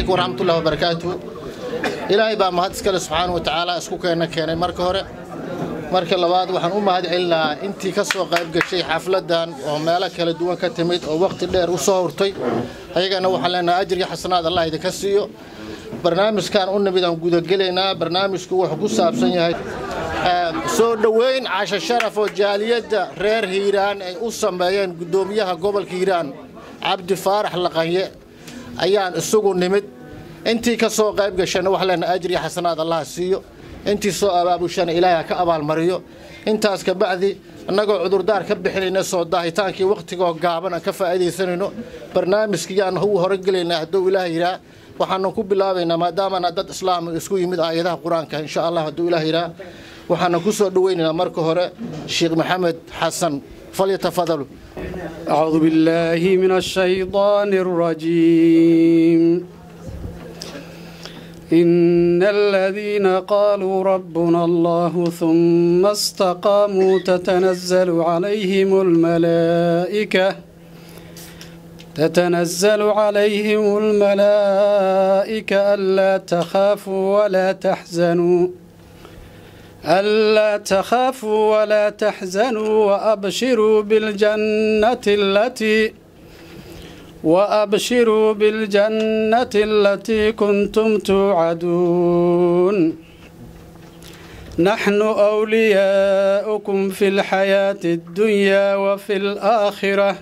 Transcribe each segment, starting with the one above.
calaykum waraxmatullahi wabarakaatu ilaahay baa mahad iskale subxaana wa tacaala isku keena keenay marka hore marka labaad waxaan u mahad celinahaa intii ka soo qayb gashay xafladdan oo meelo kala duwan ka timid oo wakhti dheer u soo hurtay ayagana waxaan leenahay ajriga xasanaad allah idinka siiyo barnaamijkan u nimid aan gudagelaynaa barnaamijku wuxuu ku saabsan yahay soo dhoweyn casho sharaf oo jaaliyadda reer hiiraan ay u sameeyeen guddoomiyaha gobolka hiiraan cabdi faarax laqanye ayaan isugu nimid intii ka soo qayb gashana waxaan leenahay ajriga xasanaad allah siiyo intii soo abaabushana ilaahay ha ka abaalmariyo intaas kabacdi annagoo cudurdaar ka bixinayna soo daahitaankii wakhtigoo gaaban aan ka faa'iidaysanayno barnaamijkiyaan u horogelaynaa hadduu ilaah yidhaa waxaanu ku bilaabaynaa maadaamana dad islaam isku yimid aayadaha qur-aanka insha allah hadduu ilaah yidhaa waxaana ku soo dhoweynaynaa marka hore sheekh maxamed xasan falyatafadalu أعوذ بالله من الشيطان الرجيم إن الذين قالوا ربنا الله ثم استقاموا تتنزل عليهم الملائكة تتنزل عليهم الملائكة ألا تخافوا ولا تحزنوا ألا تخافوا ولا تحزنوا وأبشروا بالجنة التي وأبشروا بالجنة التي كنتم توعدون نحن أولياؤكم في الحياة الدنيا وفي الآخرة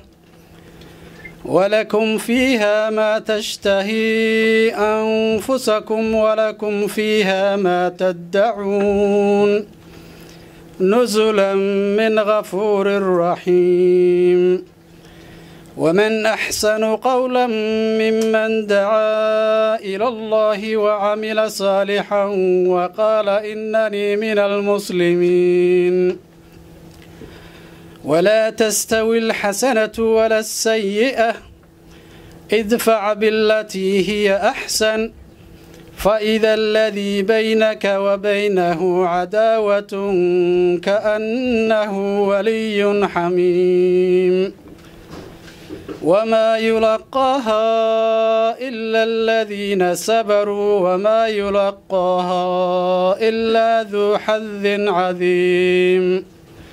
ولكم فيها ما تشتهي أنفسكم ولكم فيها ما تدعون نزلا من غفور رحيم ومن أحسن قولا ممن دعا إلى الله وعمل صالحا وقال إنني من المسلمين ولا تستوي الحسنة ولا السيئة ادفع بالتي هي أحسن فإذا الذي بينك وبينه عداوة كأنه ولي حميم وما يلقاها إلا الذين صبروا وما يلقاها إلا ذو حظ عظيم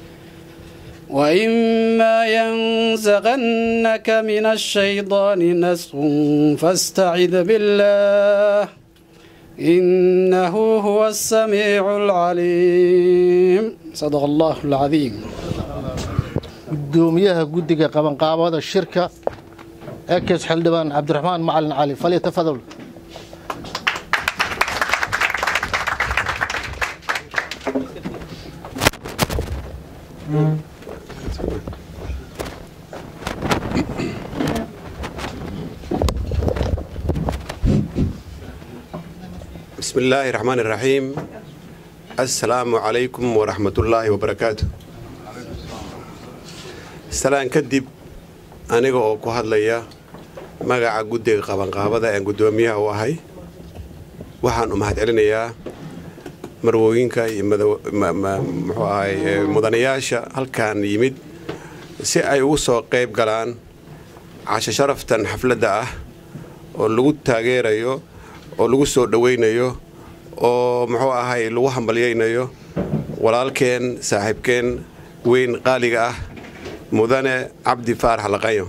وإما ينزغنك من الشيطان نزغ فاستعذ بالله إنه هو السميع العليم صدق الله العظيم gudoomiyaha guddiga qabanqaabada shirka ekes xildhibaan cabdiraxmaan macalin cali falyatafadal بسم الله الرحمن الرحيم السلام عليكم ورحمة الله وبركاته salaan kadib aniga oo ku hadlaya magaca guddiga qabanqaabada aan guddoomiyaha u ahay waxaan u mahad celinayaa marwooyinka iyo muxuu ahay mudanayaasha halkan yimid si ay ugu soo qayb galaan casho sharaftan xafladda ah oo lagu taageerayo oo lagu soo dhowaynayo oo muxuu ahay lagu hambalyaynayo walaalkeen saaxiibkeen weyn qaaliga ah mudane cabdi faarax laqanyo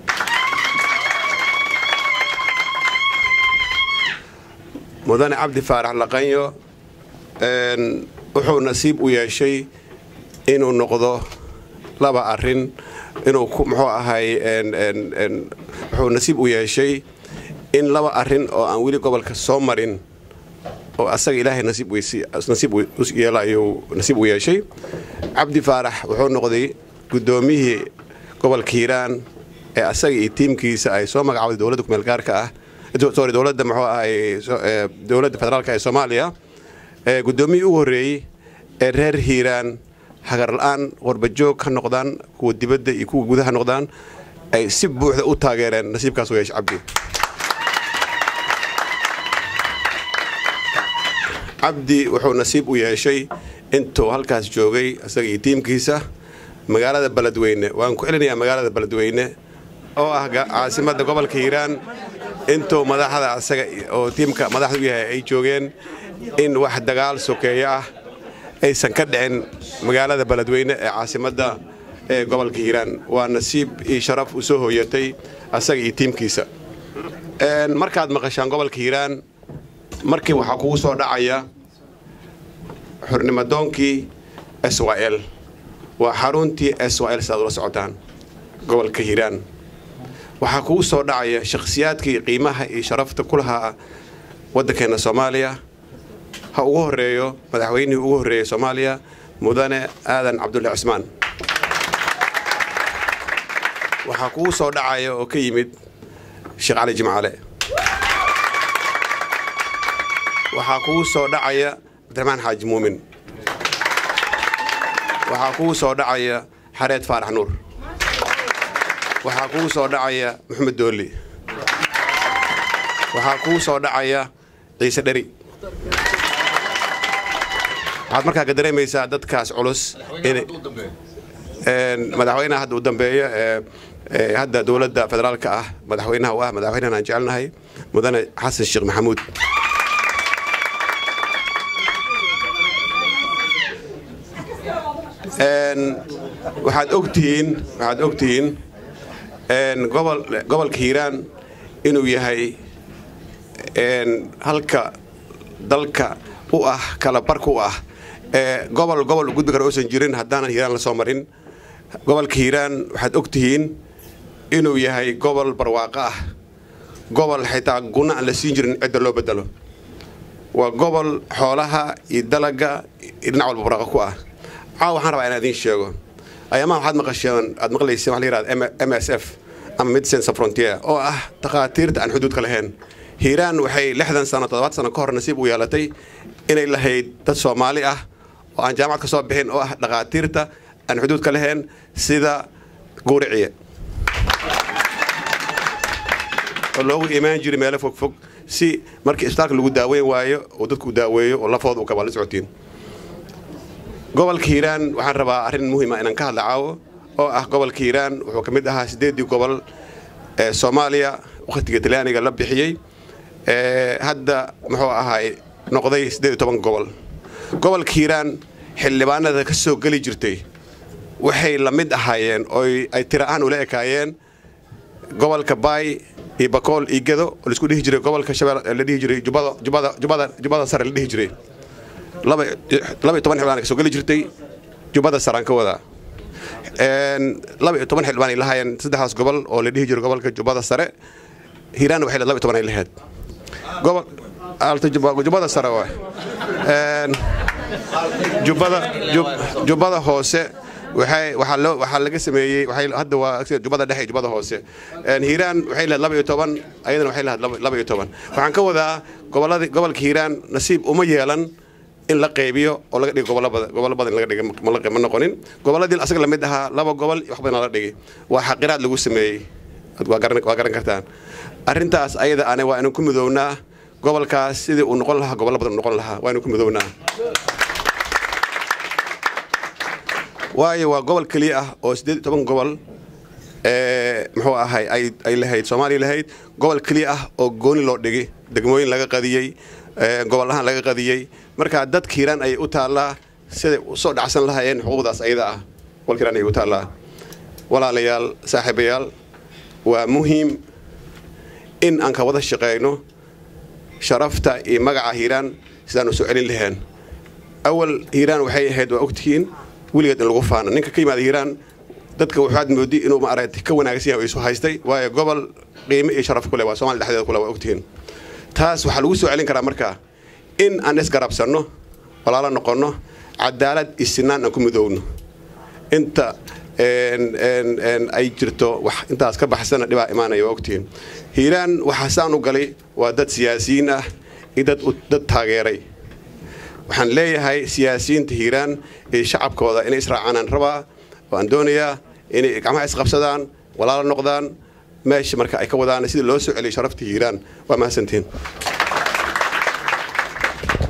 mudane cabdi faarax laqanyo wuxuu nasiib u yeeshay inuu noqdo laba arin inuu muxuu ahay wuxuu nasiib u yeeshay in laba arin oo aan weli gobolka soo marin oo asaga ilaahay nasiib yeela ayuu nasiib u yeeshay cabdi faarax wuxuu noqday guddoomiyihii gobolka hiiraan ee asaga iyo tiimkiisa ay soo magacawday dowladda kumeel gaarka ah sorry dowladda muxuu ahay dowladda federaalka ee soomaaliya ee guddoomiyihii ugu horreeyey ee reer hiiraan hagarla-aan warbajoog ka noqdaan kuwa dibadda iyo kuwa gudaha noqdaan ay si buuxda u taageereen nasiibkaas u yeesha cabdi cabdi wuxuu nasiib u yeeshay intuu halkaas joogay isaga iyo tiimkiisa magaalada beledweyne waan ku celinayaa magaalada beledweyne oo ah caasimadda gobolka hiiraan intuu madaxda asaga oo tiimka madaxda u yahay ay joogeen in wax dagaal sokeeyo ah aysan ka dhicin magaalada beledweyne ee caasimadda ee gobolka hiiraan waa nasiib iyo sharaf u soo hooyatay asaga iyo tiimkiisa markaad maqashaan gobolka hiiraan markii waxaa kugu soo dhacaya xurnimadoonkii s y l waa xaruntii s y l sidaad ula socotaan gobolka hiiraan waxaa kugu soo dhacaya shakhsiyaadkii qiimaha iyo sharafta ku lahaa waddankeenna soomaaliya ha ugu horreeyo madaxweynihii ugu horreeyey soomaaliya mudane aadan cabdulle cusmaan waxaa kugu soo dhacaya oo ka yimid sheekh cali jimcaale waxaa kugu soo dhacaya cabdiraxmaan xaaji muumin waxaa kugu soo dhacaya xareed faarax nuur waxaa kugu soo dhacaya maxamed doolli waxaa kugu soo dhacaya ciise dheri waxaad markaa ka dareemaysaa dadkaas culus madaxweynaha hadda u dambeeya ee hadda dowladda federaalka ah madaxweynaha u ah madaxweynahan aan jecelnahay mudane xasan sheekh maxamuud waxaad ogtihiin waxaad ogtihiin gobol gobolka hiiraan inuu yahay halka dalka u ah kala barka u ah ee gobol gobol gudbi kara uusan jirin haddaanan hiiraan la soo marin gobolka hiiraan waxaad ogtihiin inuu yahay gobol barwaaqo ah gobol xitaa guna aan la siin jirin cidda loo bedelo waa gobol xoolaha iyo dalaga iyo dhinac walba barwaaqo ku ah caawa waxaan rabaa inaan idiin sheego ayaamaha waxaad maqasheen aad maqlayseen waxa la yihahda m s f ama medicine frontier oo ah takhaatiirta aan xuduudka lahayn hiiraan waxay lixdan sano toddobaad sano ka hor nasiib u yeelatay inay lahayd dad soomaali ah oo aan jaamacad ka soo bixin oo ah dhakhaatiirta aan xuduudka lahayn sida guuriciye oo loogu imaan jiray meelo fogfog si markii isbitaalka lagu daaweyn waayo oo dadku daaweeyo oo lafooda u kabaa la socotiin gobolka hiiraan waxaan rabaa arrin muhiima inaan ka hadla caawo oo ah gobolka hiiraan wuxuu ka mid ahaa siddeeddii gobol ee soomaaliya wakhtiga talyaaniga la bixiyey hadda muxuu ahaay noqday siddeed iyo toban gobol gobolka hiiraan xildhibaanada ka soo geli jirtay waxay la mid ahaayeen oo ay tira ahaan ula ekaayeen gobolka baay iyo bakool iyo gedo oo laisku dhihi jiray gobolka shabeel la dhihi jiray jubada jubada jubada jubada sare la dhihi jiray laba iyo toban xildhibaan ka soo geli jirtay jubada saraan ka wadaa laba iyo toban xildhibaan ay lahaayeen saddexdaas gobol oo la dhihi jiray gobolka jubada sare hiiraan waxay laba iyo toban ay lahayd gobol alta jubada sare waa jubada jubada hoose waxay waxaa loo waxaa laga sameeyey waxay hadda waa jubada dhexe iyo jubada hoose hiiraan waxay lahayd laba iyo toban ayadana waxay lahayd laba iyo toban waxaan ka wadaa gobolladii gobolka hiiraan nasiib uma yeelan in la qaybiyo oo laga dhigo gobollo badan gobollo badan laga dhigay ma noqonin gobolladii asaga lamid ahaa laba gobol wax badan la dhigay waa xaqiraad lagu sameeyey waa garan waa garan kartaan arrintaas ayada ane waa inaan ku midownaa gobolkaas sidii uu noqon lahaa gobollo badan uu noqon lahaa waa inaan ku midownaa waayo waa gobol keliya ah oo siddeed iyo toban gobol muxuu ahay ay lahayd soomaaliya lahayd gobol keliya ah oo gooni loo dhigay degmooyin laga qadiyey gobol ahaan laga qadiyey markaa dadka hiiraan ayay u taallaa siday usoo dhacsan lahaayeen xuquuqdaas ayada ah gobolka hiiraan ayay u taallaa walaalayaal saaxiibayaal waa muhiim in aan ka wada shaqayno sharafta iyo magaca hiiraan sidaan u soo celin lahayn awal hiiraan waxay ahayd waa ogtihiin weligeed in lagu faano ninka ka yimaada hiiraan dadka waxaad moodi inuu maaragtay ka wanaagsan yahay oo isu haystay waayo gobol qiime iyo sharaf ku leh waa somalia dhexdeeda kule waa ogtihiin taas waxaa lagu soo celin karaa markaa in aan isgarabsanno walaalo noqonno cadaalad iyo sinaan aan ku midoowno inta ay jirto wax intaas ka baxsana dhibaa imaanaya waa ogtihiin hiiraan waxaa saan u galay waa dad siyaasiyiin ah iyo dad dad taageeray waxaan leeyahay siyaasiyiinta hiiraan iyo shacabkooda inay israacaanaan rabaa waan doonayaa inay gacmaha isqabsadaan walaalo noqdaan meesha marka ay ka wadaan sidii loo soo celiyay sharafta hiiraan waa mahadsantiin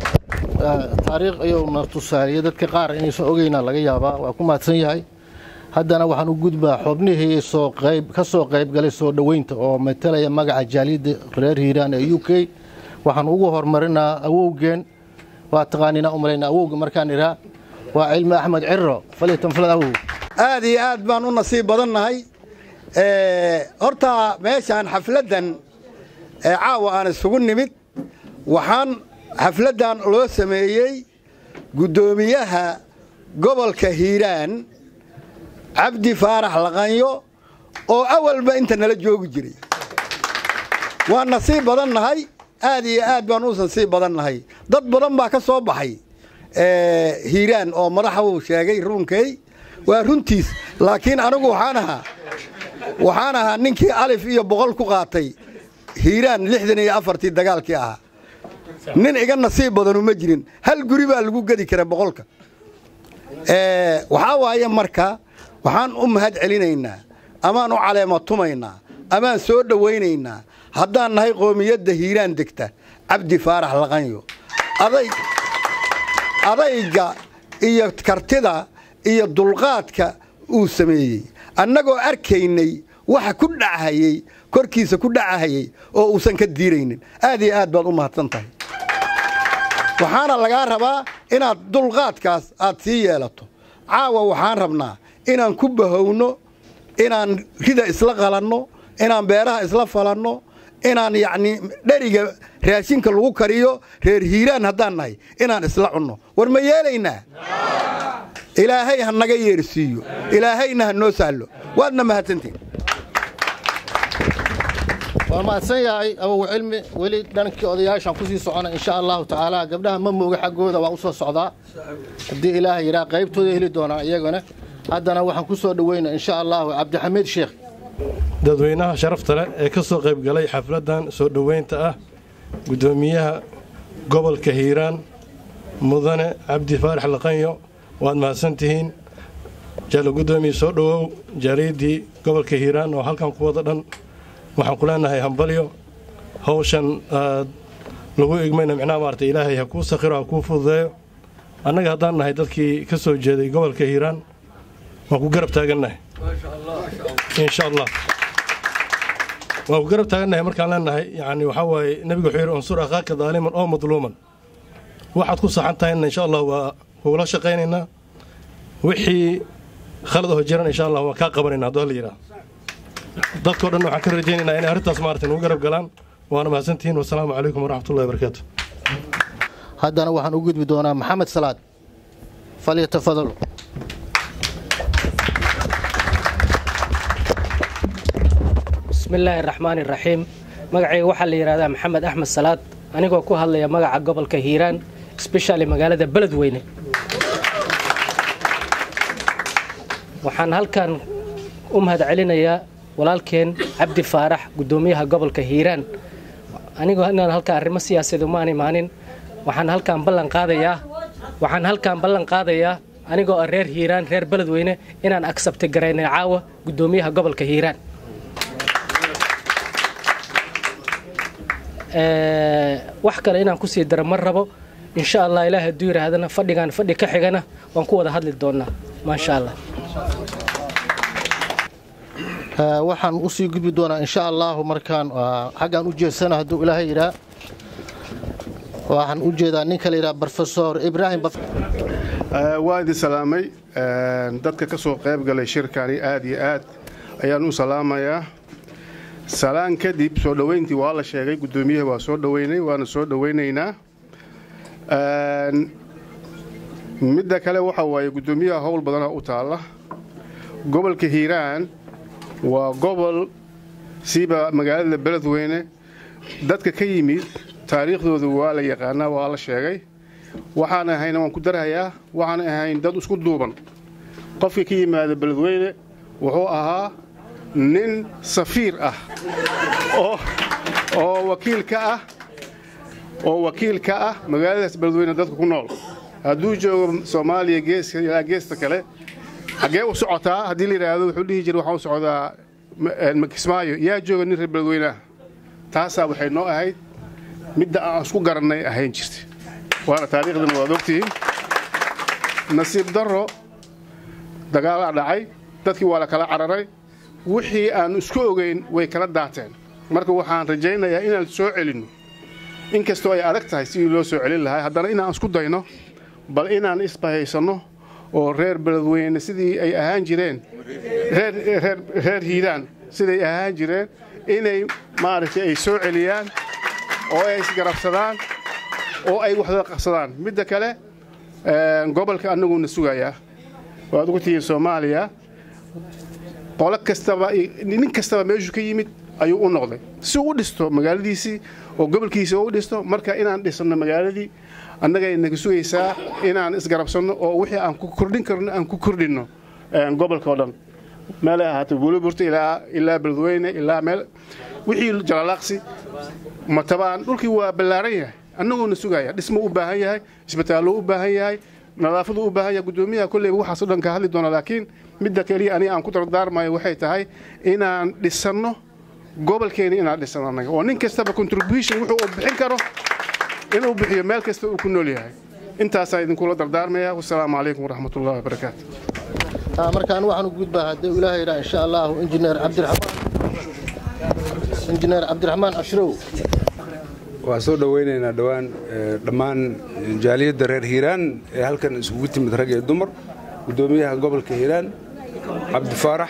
taariikh ayuu na tusaaliya dadka qaar inaysan ogeyna laga yaabaa waa ku mahadsan yahay haddana waxaan u gudbaa xubnihii soo qayb ka soo qaybgalay soo dhoweynta oo matalaya magaca jaaliyadda reer hiiraan ee u k waxaan ugu horumarinaa awowgeen waa taqaaniina u malayna awowga markaan idhaa waa cilmi axmed ciro falitanfalad awow aad iyo aad baan u nasiib badannahay horta meeshaan xafladdan ee caawa aan isugu nimid waxaan xafladdan loo sameeyey guddoomiyaha gobolka hiiraan cabdi faarax laqanyo oo awalba inta nala joogi jiray waan nasiib badannahay aad iyo aad baan u nasiib badannahay dad badan baa ka soo baxay hiiraan oo madaxuu sheegay ruunkay waa runtiis laakiin anigu waxaan ahaa waxaan ahaa ninkii alif iyo boqol ku qaatay hiiraan lixdan iyo afartii dagaalkii ahaa nin iga nasiib badanu ma jirin hal guri baa lagu gedi kara boqolka waxaa waaye marka waxaan u mahad celinaynaa amaan u caleema tumaynaa amaan soo dhowaynaynaa haddaan nahay qoomiyadda hiiraan degta cabdi faarax laqanyo aday adayga iyo kartida iyo dulqaadka uu sameeyey annagoo arkaynay waxa ku dhachayey korkiisa ku dhacahayey oo uusan ka diiraynin aad iyo aad baad u mahadsan tahay waxaana lagaa rabaa inaad dulqaadkaas aad sii yeelato caawa waxaan rabnaa inaan ku bahowno inaan rida isla qalanno inaan beeraha isla falanno inaan yacnii dheriga raashinka lagu kariyo reer hiiraan haddaan nahay inaan isla cunno war ma yeelaynaa ilaahay ha naga yeersiiyo ilaahayna ha noo sahlo waadna mahadsantiin waa mahadsan yahay awow cilmi weli dhankii odayaashaan kusii socona insha allahu tacaala gabdhaha ma mooga xaggooda waa u soo socdaa haddii ilaaha yidhaa qaybtooda heli doonaan iyagana haddana waxaan ku soo dhoweyna insha allahu cabdixamiid sheekh dadweynaha sharafta leh ee ka soo qayb galay xafladdan soo dhoweynta ah guddoomiyaha gobolka hiiraan mudane cabdi faarax laqanyo waad mahadsantihiin jaalo guddoomiye soo dhowow jaariyaddii gobolka hiiraan oo halkan ku wada dhan waxaan ku leenahay hambalyo hawshan aad lagu igmayna micnaha maarata ilaahay ha kuu sakhiro ha kuu fududeeyo annaga haddaan nahay dadkii ka soo jeeday gobolka hiiraan waan ku garab taagannahay insha allah waan ku garab taagannahay markaan leenahay yani waxaa waaye nebigu wuxuu yidhi unsur akhaaka daaliman oo madluuman waxaad ku saxan tahayna insha allah waa kugula shaqaynaynaa wixii khalad oo jiran insha allah waan kaa qabanayna hadduu la yidhaah dadkao dhan waxaan ka rajaynaynaa inay arrintaas maarata nugu garab galaan waana mahadsantihiin wasalaamu calaykum waraxmatullahi wabarakaatu haddana waxaan u gudbi doonaa maxamed salaad falyatafadal bismillaahi araxmaani iraxiim magacayga waxaa la yidhahdaa maxamed axmed salaad anigoo ku hadlaya magaca gobolka hiiraan sbeshali magaalada beledweyne waxaan halkan u mahad celinayaa walaalkeen cabdi faarax guddoomiyaha gobolka hiiraan anigoo inaan halkaan arrimo siyaasadeed umaan imaanin waxaan halkaan ballan qaadayaa waxaan halkaan ballan qaadayaa anigoo ah reer hiiraan reer beledweyne inaan agsabti garaynay caawa guddoomiyaha gobolka hiiraan wax kale inaan kusii daro ma rabo insha allah ilaah hadduu yidhaahdana fadhigaan fadhi ka xigana waan ku wada hadli doonnaa maasha allah waxaan usii gudbi doonaa insha allahu markaan xaggaan u jeedsana hadduu ilaahay yidhaa waxaan u jeedaa ninka la yidhaha brofesor ibraahim waa idin salaamay dadka ka soo qayb galay shirkani aad iyo aad ayaan u salaamayaa salaan kadib soo dhoweyntii waa la sheegay guddoomiyaha waa soo dhoweynay waana soo dhoweynaynaa midda kale waxa waaye guddoomiyaha howl badana u taalla gobolka hiiraan waa gobol siiba magaalada beledweyne dadka ka yimid taariikhdooda waa la yaqaanaa waa la sheegay waxaan ahayna waan ku darhayaa waxaan ahayn dad isku duuban qofka ka yimaada beledweyne wuxuu ahaa nin safiir ah oo wakiil ka ah oo wakiil ka ah magaaladaas beledweyne dadka ku nool hadduu joogo soomaaliya geeska ilaa geesta kale xaggee u socotaa haddii la yidhaahdo wuxuu dhihi jira waxaan u socdaa kismaayo yaa jooga nin reer beledweyne ah taasaa waxay noo ahayd midda aan isku garannay ahayn jirta waana taariikhdana waad ogtihiin nasiib darro dagaalaa dhacay dadkii waa la kala cararay wixii aan isku ogeyn way kala daateen marka waxaan rajaynayaa inaan soo celinno inkastoo ay adag tahay sidii loo soo celin lahaa haddana inaan isku dayno bal inaan isbahaysanno oo reer beledweyne sidii ay ahaan jireen reer hiiraan siday ahaan jireen inay maaragtay ay soo celiyaan oo ay isgarabsadaan oo ay waxda qabsadaan midda kale gobolka annaguna sugayaa waad ugu tihiin soomaaliya qolo kastaba nin kastaba meeshuu ka yimid ayuu u noqday si uu u dhisto magaaladiisii oo gobolkiisii u dhisto marka inaan dhisanno magaaladii annagay naga sugaysaa inaan isgarabsanno oo wixii aan ku kordhin karno aan ku kordhinno gobolka oo dhan meelay ahaatay buuliburta ilaa beledweyne ilaa meel wixii jalalaaqsi matabaan dhulkii waa ballaaran yahay annaguuna sugaya dhismo u baahan yahay isbitaallo u baahan yahay nadaafadu u baahan yahay guddoomiyaha kolleyba waxaasoo dhan ka hadli doona laakiin midda keliya aniga aan ku dardaarmayo waxay tahay inaan dhisanno gobolkeeni inaan dhisanno annaga oo nin kastaba contribution wuxuu u bixin karo inuu bixiyo meel kasta uu ku nool yahay intaasaan idinkula dardaarmaya wasalaamu calaykum waraxmatullahi wabarakaatu markaan waxaan u gudbaa haddii ilaahay yidhaa insha allahu injineer cabdiraxmaan injineer cabdiraxmaan ashrow waan soo dhowaynaynaa dhowaan dhammaan jaaliyadda reer hiiraan ee halkan isugu timid rag iyo dumar guddoomiyaha gobolka hiiraan cabdifaarax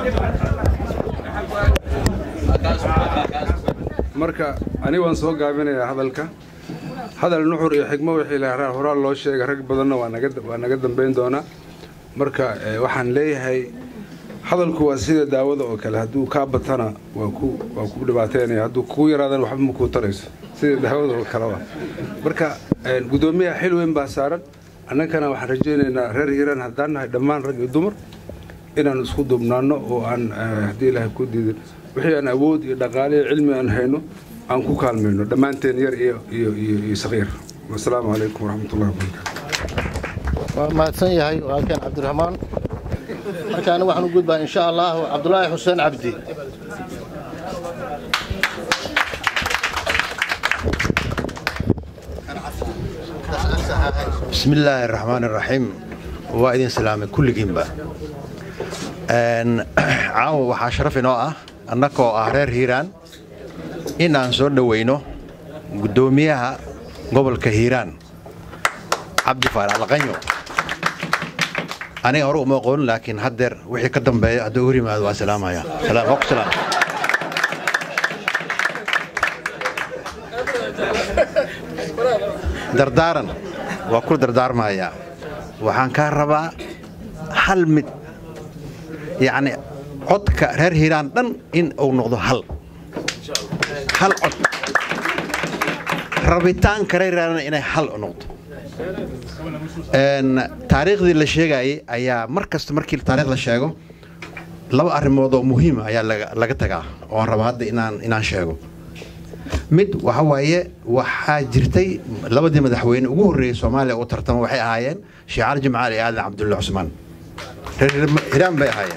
marka aniga waan soo gaabinayaa hadalka hadal nuxur iyo xigmo wixii la horaal loo sheegay rag badanna waa naga dambayn doonaa marka waxaan leeyahay hadalku waa sida daawada oo kale hadduu kaa batana waa ku dhibaateynaya hadduu kugu yaraadana waxba ma kuu tarayso sida daawada oo kale waa marka guddoomiyaha xil weyn baa saaran annagana waxaan rajaynaynaa reer hiiraan haddaan nahay dhammaan rag iyo dumar inaan isku duubnaanno oo aan haddii ilaahay ku diidin wixii aan awood iyo dhaqaale iyo cilmi aan hayno aan ku kaalmayno dhammaanteen yar iyo iyo saqiir wasalaamu calaykum waraxmatullahi wabarakaatu waa mahadsan yahay walaalkeen cabdiraxmaan markaana waxaan u gudbaa insha allahu cabdulaahi xuseen cabdi بسم الله الرحمن الرحيم وإذن سلامي كل جنبا caawa waxaa sharaf inoo ah annakoo ah reer hiiraan inaan soo dhoweyno guddoomiyaha gobolka hiiraan cabdi faarax laqanyo aniga hore uma aqoon laakiin haddeer wixii ka dambeeya hadduu hor yimaado waa salaamaya salaam dardaaran waa ku dardaarmayaa waxaan kaa rabaa hal mid yacni codka reer hiiraan dhan in uu noqdo hal hal cod rabitaanka reer hiiraan inay hal u noqdo taariikhdii la sheegayay ayaa mar kasta markii taarikh la sheego laba arrimood oo muhiima ayaa laga tagaa oon raba hadda inaan inaan sheego mid waxa waaye waxaa jirtay labadii madaxweyne ugu horreeyey soomaaliya u tartama waxay ahaayeen sheekh cali jimcaali iyo aadan cabdulla cusmaan reer hiiraan bay ahaayeen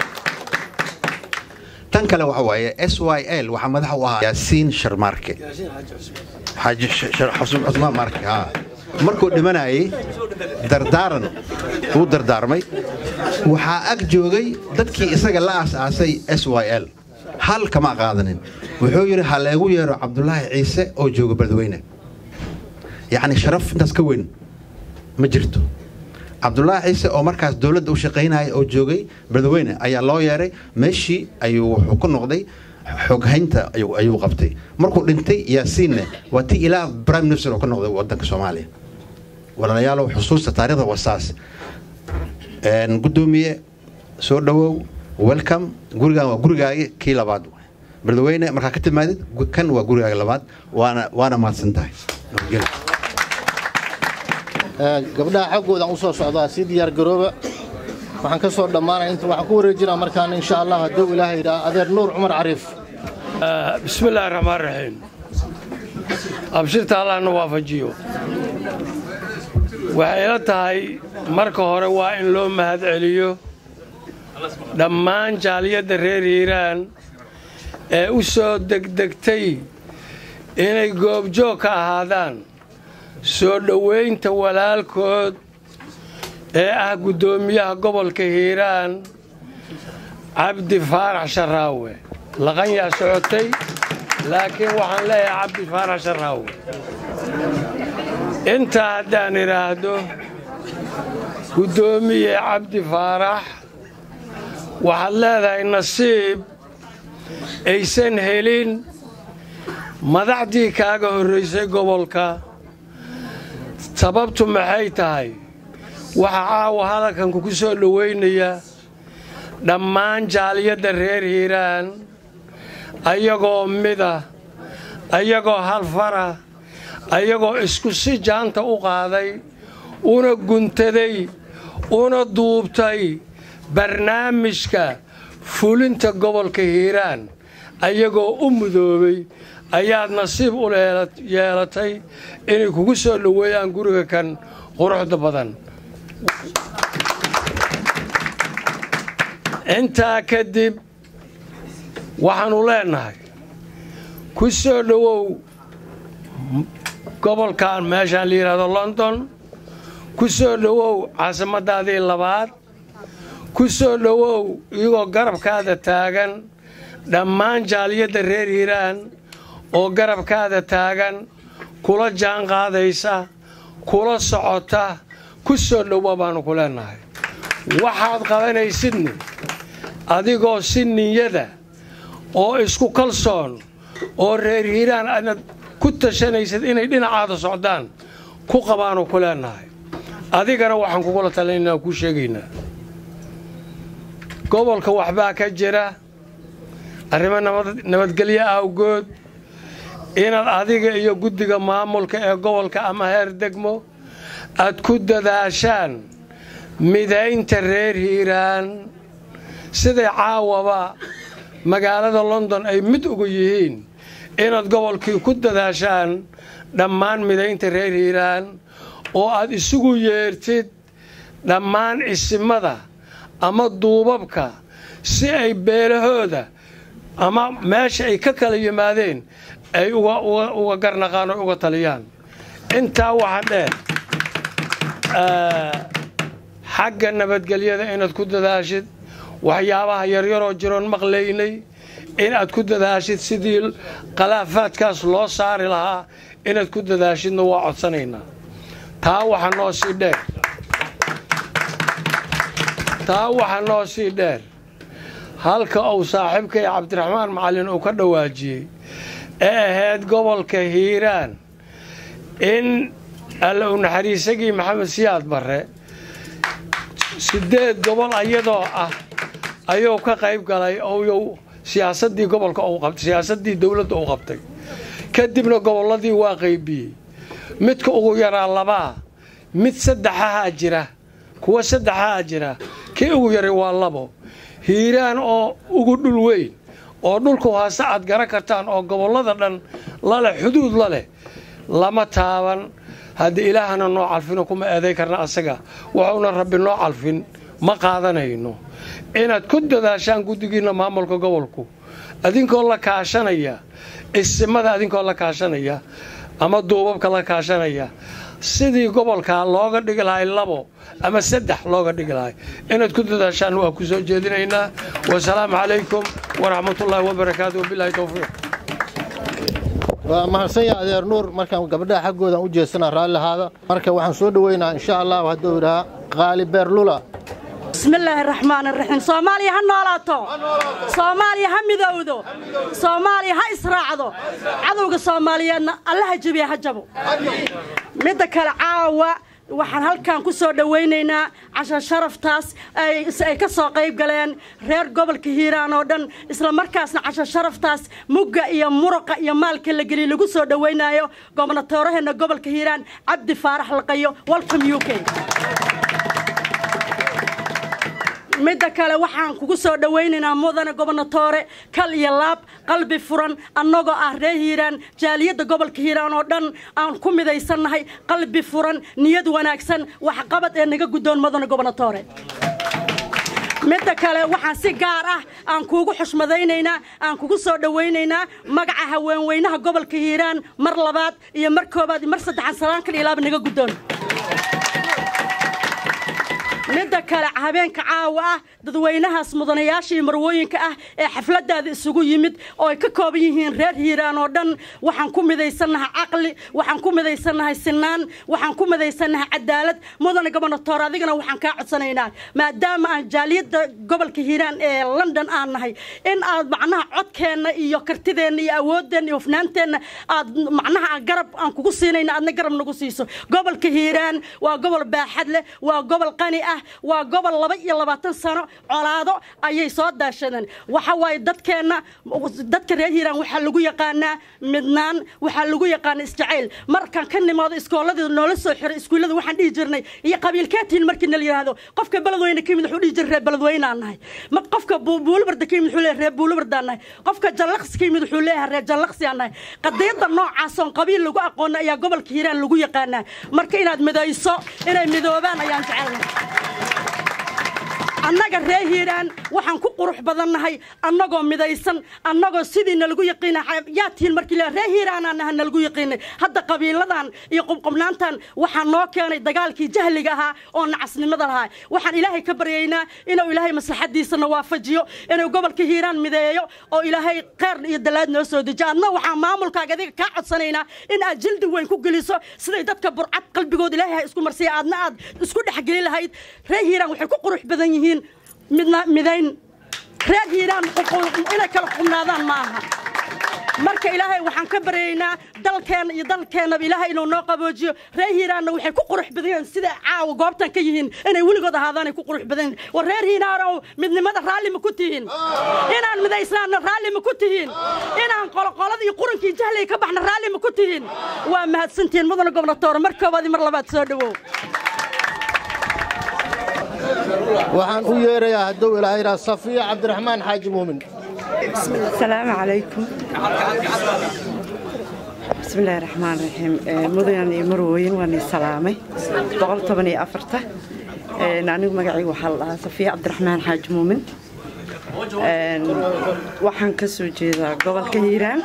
tan kale waxa waaye s y l waxaa madax u ahaa yaasiin sharmaarke xaaji cusmaan marke haa markuu dhimanayay dardaaran uu dardaarmay waxaa ag joogay dadkii isaga la aas-aasay s y l hal kama qaadanin wuxuu yidhi ha leegu yeero cabdulaahi ciise oo jooga beledweyne yacni sharaf intaas ka weyn ma jirto cabdulaahi ciise oo markaas dowladda u shaqaynaya oo joogay beledweyne ayaa loo yeeray meeshii ayuu wuxuu ku noqday xoghaynta ayuu qabtay markuu dhintay yaasiinne waa ti ilaa prime minister oo ka noqday wadanka soomaaliya walaalayaalow xusuusta taarikhda wasaas guddoomiye soo dhowow welcome gurigan waa gurigaagi kii labaad beledweyne markaa ka timaadid kan waa gurigaaga labaad waana waana mahadsan tahay gabdhaha xaggoodan u soo socdaa sii diyaar garooba waxaan ka soo dhammaanaya inta waxaan ku wareejinaa markaana insha allah hadduu ilaahay yidhaha adeer nuur cumar cariif bismi illaahi raxmaan raxiim abshirta allahna waafajiyo waxay ila tahay marka hore waa in loo mahad celiyo dhammaan jaaliyadda reer hiiraan ee u soo degdegtay inay goobjoog ka ahaadaan soo dhowaynta walaalkood ee ah guddoomiyaha gobolka hiiraan cabdi faarax sharaawe laqanyaa socotay laakiin waxaan leeyahay cabdi faarax sharaawe intaa haddaan idhaahdo guddoomiye cabdi faarax waxaad leedahay nasiib aysan helin madaxdii kaaga horraysay gobolka sababtu maxay tahay waxaa caawa hadalkan kugu soo dhowaynaya dhammaan jaaliyadda reer hiiraan ayagoo mida ayagoo halfara ayagoo isku si jaanta u qaaday una guntaday una duubtay barnaamijka fulinta gobolka hiiraan ayagoo u mudoobay ayaad nasiib u yeelatay inay kugu soo dhoweeyaan guriga kan quruxda badan intaa kadib waxaannu leennahay ku soo dhowow gobolkan meeshaan la yidhaahdo london ku soo dhowow caasimaddaadii labaad ku soo dhowow iyagoo garabkaada taagan dhammaan jaaliyadda reer hiiraan oo garabkaada taagan kula jaan qaadaysa kula socota ku soo dhowa baannu ku leennahay waxaad qabanaysidni adigoo si niyada oo isku kalsoon oo reer hiiraan aadnad ku tashanaysid inay dhinacaada socdaan ku qabaannu ku leennahay adigana waxaan kugula talinaynaa kuu sheegaynaa gobolka waxbaa ka jira arrimo nabadgelyo awgood inaad adiga iyo guddiga maamulka ee gobolka ama heer degmo aad ku dadaashaan midaynta reer hiiraan siday caawaba magaalada london ay mid ugu yihiin inaad gobolkii ku dadaashaan dhammaan midaynta reer hiiraan oo aad isugu yeertid dhammaan isimada ama duubabka si ay beelahooda ama meesha ay ka kala yimaadeen ay uga garnaqaan oo uga taliyaan intaa waxa dheer xagga nabadgelyada inaad ku dadaashid waxyaabaha yaryaroo jiroon maqlaynay inaad ku dadaashid sidii qalaafaadkaas loo saari lahaa inaad ku dadaashidna waa codsanaynaa taa waxa noo sii dheer taa waxa noo sii dheer halka uu saaxiibkay cabdiraxmaan macallin uu ka dhawaajiyey ee ahayd gobolka hiiraan in alla u naxariisagii maxamed siyaad barre siddeed gobol ayadoo ah ayuu ka qayb galay ou siyaasadii gobolka siyaasaddii dowladda u qabtay kadibna gobolladii waa qaybiyey midka ugu yaraa labaa mid saddexahaa jira kuwa saddexahaa jira kii ugu yaray waa labo hiiraan oo ugu dhul weyn oo dhulku haase aad garan kartaan oo gobollada dhan laleh xuduud la leh lama taaban haddii ilaahana noo calfino kuma eeday karna asaga wuxuuna rabbi noo calfin ma qaadanayno inaad ku dadaashaan guddigiinna maamulka gobolku adinkoo la kaashanaya isimada adinkoo la kaashanaya ama duubabka la kaashanaya sidii gobolkaa looga dhigi lahay labo ama saddex looga dhigi lahay inaad ku dadaashaan waa ku soo jeedinaynaa wasalaamu calaykum waraxmatullaahi wabarakaatu wabilaahi towfiiq waa mahadsan yahay adeer nuur markaan gabdhaha xaggoodan u jeesanaa raalli lahaada marka waxaan soo dhoweynaa insha allahu hadduu idhahaa qaali beerlula بسم الله الرحمن الرحيم صوماليا ها نولاتو صوماليا ها مدودو صوماليا ها إسراعدو عدوغا صوماليا الله جبيا هجبو مدى كلا عاوة waxaan halkan ku soo dhawaynaynaa casha sharaftaas ay ka soo qayb galeen reer gobolka hiiraan oo dhan isla markaasna casha sharaftaas mugga iyo muruqa iyo maalka la geliy lagu soo dhawaynayo gobnatooraheena gobolka hiiraan cabdi faarax laqayo welcome u k midda kale waxaan kugu soo dhawaynaynaa mudane gobnatoore kal iyo laab qalbi furan annagoo ah reer hiiraan jaaliyadda gobolka hiiraan oo dhan aan ku midaysannahay qalbi furan niyad wanaagsan waxqabad ee naga guddoon mudane gobnatoore midda kale waxaan si gaar ah aan kuugu xushmadaynaynaa aan kugu soo dhawaynaynaa magaca haweenweynaha gobolka hiiraan mar labaad iyo mar koobaad iyo mar saddexaad salaan kal iyo laaba naga guddoon midda kale habeenka caawa ah dadweynahaas mudanayaasha iyo marwooyinka ah ee xafladaada isugu yimid oo ay ka kooban yihiin reer hiiraan oo dhan waxaan ku midaysannahay caqli waxaan ku midaysannahay sinaan waxaan ku midaysannahay cadaalad mudane gobonatoor adigana waxaan kaa codsanaynaa maadaama aan jaaliyadda gobolka hiiraan ee london aan nahay in aad macnaha codkeenna iyo kartideenna iyo awoodeenna iyo hufnaanteenna aad macnaha aan garab aan kugu siinayna aadna garab nagu siiso gobolka hiiraan waa gobol baaxad leh waa gobol qani ah waa gobol laba iyo labaatan sano colaado ayay soo daashadeen waxa waaye dadkeenna dadka reer hiiraan waxaa lagu yaqaanaa midnaan waxaa lagu yaqaanaa isjacayl markaan ka nimaado iskooladii noola soo xiray iskuullada waxaan dhihi jirnay iyo qabiilkeetiin markii nala yidhaahdo qofka beledweyne ka yimid wuxuu dhihi jiray reer beledweynaan nahay ma qofka buulibarda ka yimid wuxuu leeyahay reer buulibardaan nahay qofka jallaqsi ka yimid wuxuu leeyahay reer jallaqsiyaan nahay qadiyadda noocaas oon qabiil lagu aqoona ayaa gobolka hiiraan lagu yaqaanaa marka inaad midayso inay midoobaan ayaan jecelnay annaga reer hiiraan waxaan ku qurux badannahay annagoo midaysan annagoo sidii nalagu yaqiina yaa tihiin markii le reer hiiraanaan naha nalagu yaqiinay hadda qabiiladan iyo qubqubnaantan waxaa noo keenay dagaalkii jahliga ahaa oo nacasnimada lahaa waxaan ilaahay ka baryaynaa inuu ilaahay maslaxadiisana waafajiyo inuu gobolka hiiraan mideeyo oo ilaahay kheyr iyo dalaad noo soo dejiyo adna waxaan maamulkaaga adiga kaa codsanaynaa in aad jildi weyn ku geliso siday dadka burcad qalbigood ilaahay ha isku marsiya aadna aad isku dhexgeli lahayd reer hiiraan waxay ku qurux badan yihiin midna midayn reer hiiraan inay kala qubnaadaan ma aha marka ilaahay waxaan ka baryaynaa dalkeenna iyo dalkeennaba ilaahay inuu noo qaboojiyo reer hiiraanna waxay ku qurux badan yihiin sida caawa goobtan ka yihiin inay weligood ahaadaanay ku qurux badan yihiin war reer hiiraanow midnimada raalli ma ku tihiin inaan midaysnaanna raalli ma ku tihiin inaan qoloqolada iyo qurankii jahliga ka baxna raalli ma ku tihiin waa mahadsantihiin mudana gobnatoore mar koobaad mar labaad soo dhowow waxaan u yeerayaa hadduu ilaahay yidhaha safiya cabdiraxmaan xaaji muumin السلام عليكم بسم الله الرحمن الرحيم مدن مروين واني سلامي بقول طبني أفرته نانو مقعي وحال صفية عبد الرحمن حاج مومن waxaan ka soo jeedaa gobolka hiiraan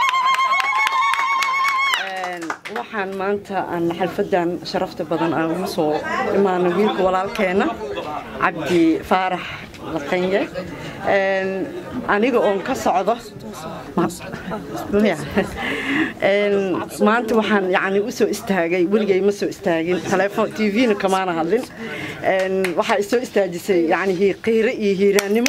waxaan maanta aan xalfadan sharafta badan aan ugu soo imaano wiilka walaalkeena cabdi faarax laqanye aniga oon ka socdo maanta waxaan yani u soo istaagay weligay ma soo istaagin telefoon tvna kamaana hadlin waxaa isoo istaajisay yani qiire iyo hiiraannimo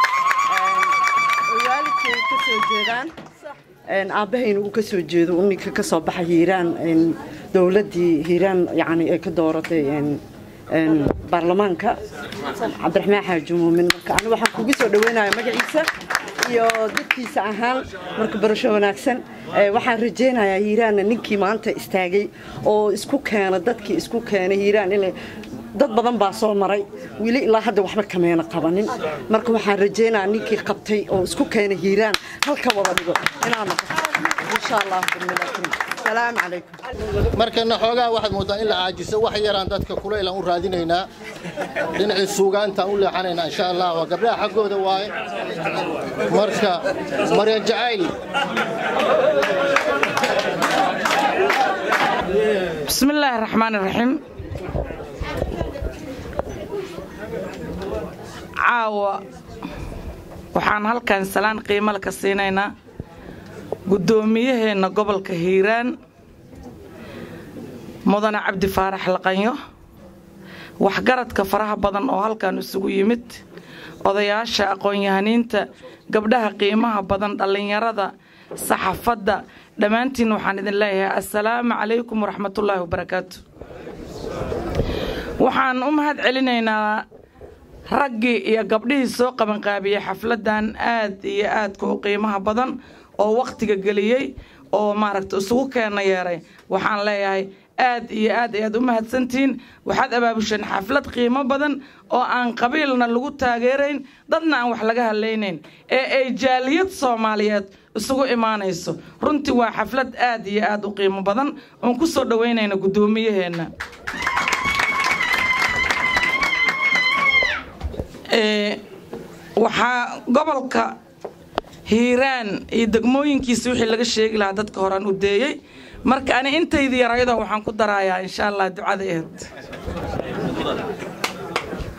waalidkay ka soo jeedaan aabbahayna uu ka soo jeedo uu ninka ka soo baxa hiiraan dowladdii hiiraan yani ay ka dooratay baarlamaanka cabdiraxmaan xaaji muumin marka aniga waxaan kugu soo dhaweynaya magaciisa iyo dadkiisa ahaan marka barasho wanaagsan waxaan rajaynayaa hiiraanna ninkii maanta istaagay oo isku keena dadkii isku keenay hiiraan inay dad badan baa soo maray weli ilaa hadda waxba kameena qabanin marka waxaan rajaynayaa ninkii qabtay oo isku keenay hiiraan halka wada dhigo inaan noqoto insha allah salaamu calaykum markana xoogaa waxaad mooddaa in la caajiso wax yaraan dadka kulaylan u raadinaynaa dhinacii suugaantaan u leexanaynaa insha allah waa gabdhaha xaggooda waaye marka maryan jacayl بسم الله الرحمن الرحيم caawa waxaan halkan salaan qiimo ka siinaynaa guddoomiyaheenna gobolka hiiraan mudane cabdi faarax laqanyo waxgaradka faraha badan oo halkan isugu yimid odayaasha aqoon-yahaniinta gabdhaha qiimaha badan dhallinyarada saxaafadda dhammaantiin waxaan idin leeyahay assalaamu calaykum waraxmatullaahi wabarakaatu waxaan u mahad celinaynaa raggii iyo gabdhihii soo qabanqaabiyey xafladdan aad iyo aadka u qiimaha badan oo wakhtiga geliyey oo maaragta isugu keena yeeray waxaan leeyahay aad iyo aad ayaad u mahadsantihiin waxaad abaabusheen xaflad qiimo badan oo aan qabiilna lagu taageerayn dadna aan wax laga hadlaynayn ee ay jaaliyad soomaaliyeed isugu imaanayso runtii waa xaflad aad iyo aad u qiimo badan oon ku soo dhoweynayna guddoomiyaheenna waxaa gobolka hiiraan iyo degmooyinkiisa wixii laga sheegi lahaa dadka horaan u deeyey marka ani intaydi yaraydo waxaan ku darayaa insha allah ducada eed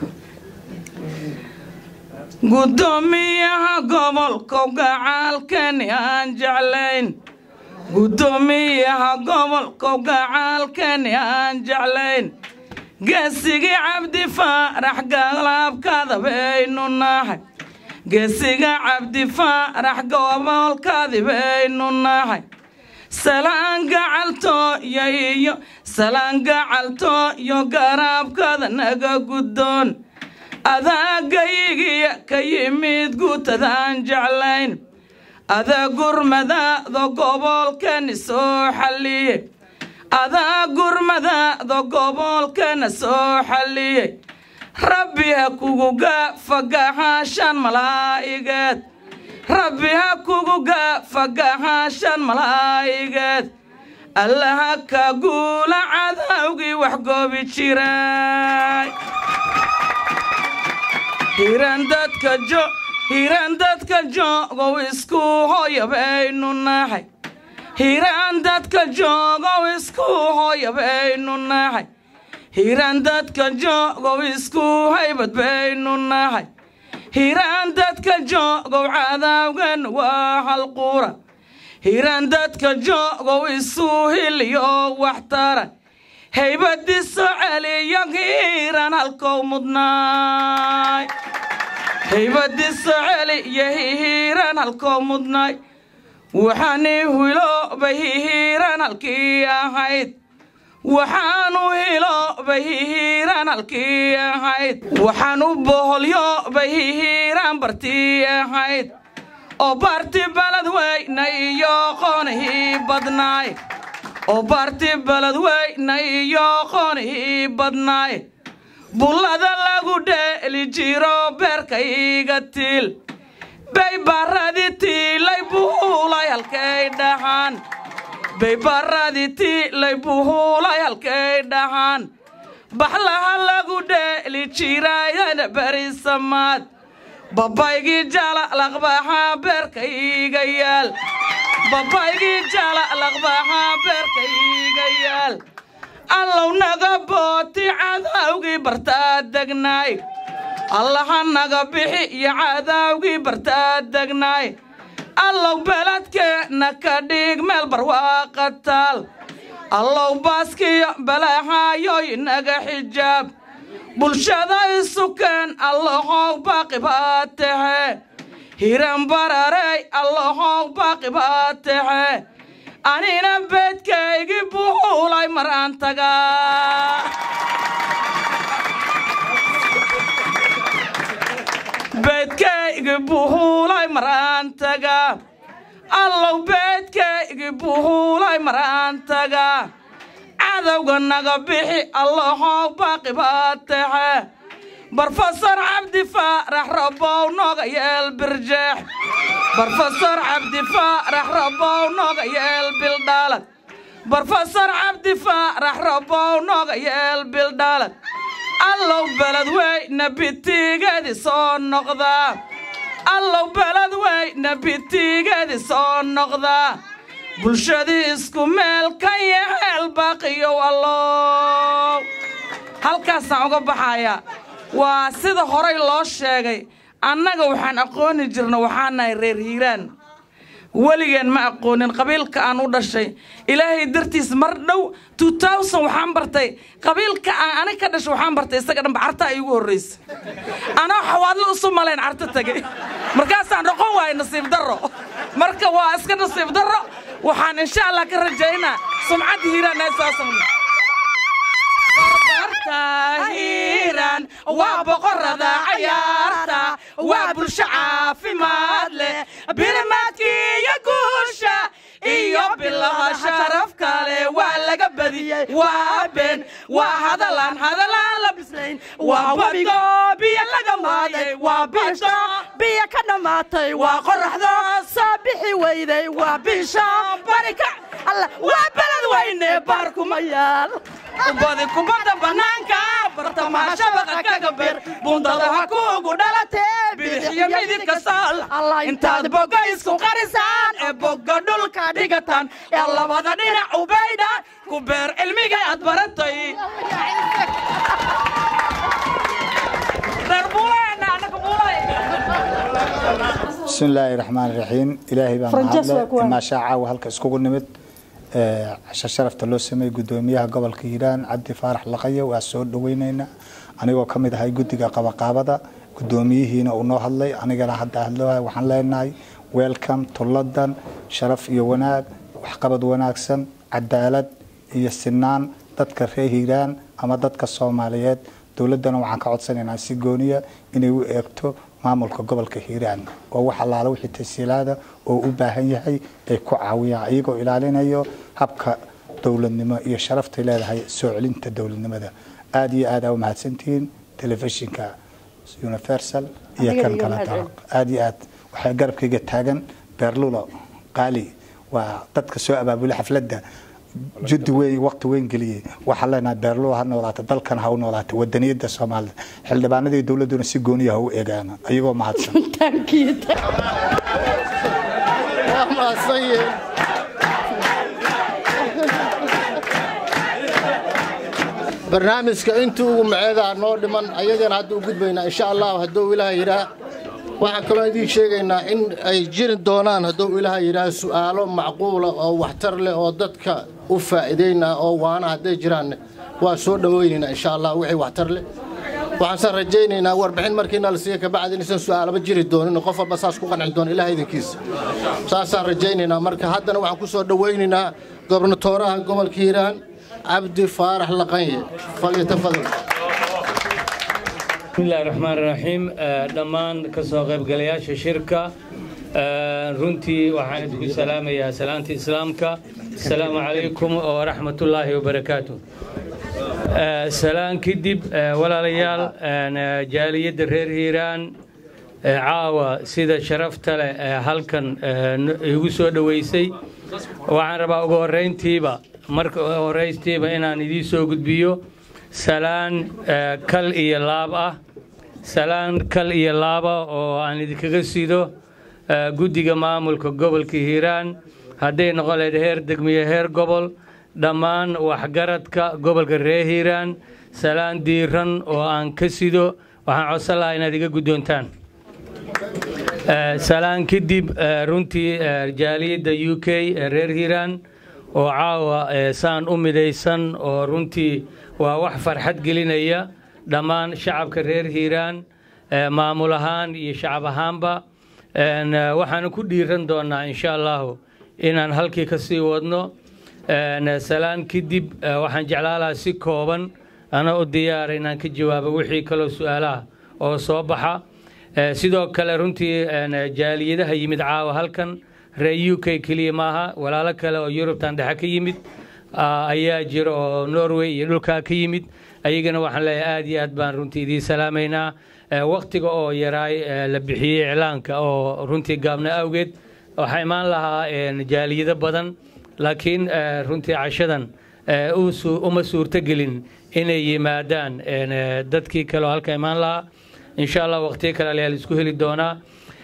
guddoomiyaha gobolka gacaalkani aan jeclayn guddoomiyaha gobolka gacaalkani aan jeclayn geesigii cabdi faarax galaabkada baynu nahay geesiga cabdi faarax gobolkadi baynu nahay salaan gacaltooyo iyo salaan gacaltooyo garaabkada naga guddoon adaagayigiya ka yimid guutadaan jeclayn adaa gurmadaado gobolkani soo xalliyey adaa gurmadaado gobolkana soo xalliyey rabbi ha kugu gaafagahaashan malaa'igeed rabbi ha kugu gaafagahaashan malaa'igeed allaha ka guula cadawgii wax goobi jiray hiran dadka jo hiran dadka joogow isku hooya baynu nahay hiran dadka joogow isku hooya baynu nahay hiran dadka joogow isku haybad baynu nahay hiran dadka joogow cadaawgan waa halquura hiran dadka joogow isu hiliyo waxtara haybadiso celiyo hiiran halkow mudnaay haybadiso celiyo hihiiran halkow mudnaay waxaani hiloobay hihiiran halkii ahayd waxaanu hiloobay hihiiran halkii ahayd waxaanu boholyoobay hihiiran bartii ahayd oo barti balad weyna iyo qoonihii badnaay oo barti balad weyna iyo qoonihii badnaay bullada lagu dheeli jiro beerka iga tiil bay baradi tiilay buulay halkay dhahaan bay baradi tiilay buulay halkay dhahaan baxlaha lagu dheeli jirayana berisamaad babaygii jala laqbaha beerka iga yaal babaygii jala laqbaha beerka iga yaal allow naga booti cadawgii bartaa degnaay allaha naga bixi iyo cadaawgii bartaa degnaay allow beledkeenna ka dhig meel barwaaqa taal allow baaskiyo balahaayoy naga xijaab bulshada isukeen allahow baaqi baa tahe hiran bararey allahow baaqi baa tahe anina beedkaygii buulay mar aan tagaa beedkaygi buhuulay maraan tagaa allow beedkaygi buhuulay maraan tagaa cadowga naga bixi allahow baaqi baa taxe barfasar cabdi faarax rabow nooga yeel birjeex barfasar cabdi faarax rabow nooga yeel bildhaalad barfasar cabdi faarax rabow nooga yeel bildhaalad allow beled weyna bitigeedi soo noqdaa allow beled weyna bitigeedi soo noqdaa bulshadii isku meel ka yaheel baaqiyow allow halkaasaan uga baxayaa waa sida horay loo sheegay annaga waxaan aqooni jirna waxaan nahay reer hiiraan weligeen ma aqoonin qabiilka aan u dhashay ilaahay dartiis mar dhow waxaan bartay qabiilka aan anig ka dhashay waxaan bartay isaga dhanba cartaa iigu horraysa anoo xawaadlo isu malayn carto tegay markaasaan dhoqon waayay nasiib darro marka waa iska nasiib darro waxaan insha allah ka rajaynaa sumcadda hiiraan eesaasan hiiraan waa boqorada cayaarta waa bulsho caafimaad leh birimaadkii iyo guusha iyo bilaha sharaf kale waa laga badiyey waa been waa hadalaan hadalaan la bislayn waa webigo biyo laga waaday waa bisho biyo ka dhammaatay waa qoraxdo soo bixi weyday waa bisho barika alla waa beled weyne baarkuma yaal badi kubadda bannaanka bartamaha shabaqa kaga beer bundada ha kuugu dhalatee bidixiyo midibka saal intaad bogga isku qarisaan ee bogga dhulka dhigataan ee labada dhinac ubaydha ku beer cilmiga aad baratay reer buulayna anaga buulay بسم الله الرحمن الرحيم إلهي بان فرنجس waa mahadle kuwan. ما شاء halka iskugu nimid ee casho sharafta loo sameeyay gudoomiyaha gobolka Hiiraan Cabdi Faarax Laqayo waa soo dhaweynayna anigoo ka mid ahay guddiga qabaqaabada gudoomiyihiina uu noo hadlay anigana hadda hadloohay waxaan leenahay welcome to London sharaf iyo wanaag waxqabad wanaagsan cadaalad iyo sinaan dadka reer Hiiraan ama dadka Soomaaliyeed dowladana waxaan ka codsanaynaa si gooniya inay u eegto maamulka gobolka hiiraan oo wax allaala wixii tasiilaada oo u baahan yahay ay ku caawiyaan iyagoo ilaalinayo habka dowladnimo iyo sharaftay leedahay soo celinta dowladnimada aada iyo aad aa u mahadsantihiin telefishinka universal iyo Adiga kan iyo kale mahad dalaq aada iyo aad waxaa garabkayga taagan beerlulo qaali waa dadka soo abaabulay xafladda judi weyn waqti weyn geliyey waxaan leenahay beerlulo ha noolaato dalkan ha u noolaato wadaniyada soomaalida xildhibaanadii dowladuna si gooniya ha u eegaana ayagoo mahadsan waa mahadsan yihiin barnaamijka intii ugu maceedaa noo dhiman ayagana hadda u gudbaynaa insha allah hadduu ilaah yidhaah waxaan kaloo idiin sheegaynaa in ay jiri doonaan hadduu ilaah yidhaah su'aalo macquula oo waxtar leh oo dadka u faa'iidaynaa oo waana hadday jiraan waa soo dhowaynaynaa insha allah wixii waxtar leh waxaansan rajaynaynaa warbixin markiina la siiya kabacdi inaysan su'aalaba jiri doonin qof walba saas ku qanci doona ilaah idinkiisa saasaan rajaynaynaa marka haddana waxaan ku soo dhowaynaynaa gobernatooraha gobolka hiiraan cabdi faarax laqanye falyatafadal بسم الله الرحمن الرحيم دمان كسو قيبقلياشا شركة runtii waxaan idinku salaamayaa salaanta islaamka asalaamu calaykum waraxmat ullaahi wabarakaatu salaan kadib walaalayaal jaaliyadda reer hiiraan caawa sida sharafta leh ee halkan igu soo dhoweysay waxaan rabaa ugu horrayntiiba marka horraystiiba inaan idiin soo gudbiyo salaan kal iyo laab ah salaan kal iyo laaba oo aan idinkaga sido guddiga maamulka gobolka hiiraan hadday noqon lahayd heer degmiyo heer gobol dhammaan waxgaradka gobolka reer hiiraan salaan diiran oo aan ka sido waxaan codsan lahaa inaad iga guddoontaan salaan kadib runtii jaaliyadda u k ee reer hiiraan oo caawa saan u midaysan oo runtii waa wax farxad gelinaya dhammaan shacabka reer hiiraan maamul ahaan iyo shacab ahaanba waxaanu ku dhiiran doonaa insha allahu inaan halkii ka sii wadno salaan kadib waxaan jeclaa lahaa si kooban ana u diyaara inaan ka jawaabo wixii kaloo su-aalaha oo soo baxa sidoo kale runtii jaaliyadaha yimid caawa halkan reer u k keliya maaha walaalo kale oo yurubtan dhexe ka yimid ayaa jira oo norway iyo dhulkaa ka yimid ayagana waxaan leeyahay aad iyo aad baan runtii idiin salaamaynaa waktiga oo yaraay la bixiyey iclaanka oo runtii gaabna awgeed waxaa imaan lahaa jaaliyado badan laakiin runtii cashadan uma suurtogelin inay yimaadaan dadkii kale oo halka imaan lahaa insha allah waqtiyo kale ayaa la isku heli doonaa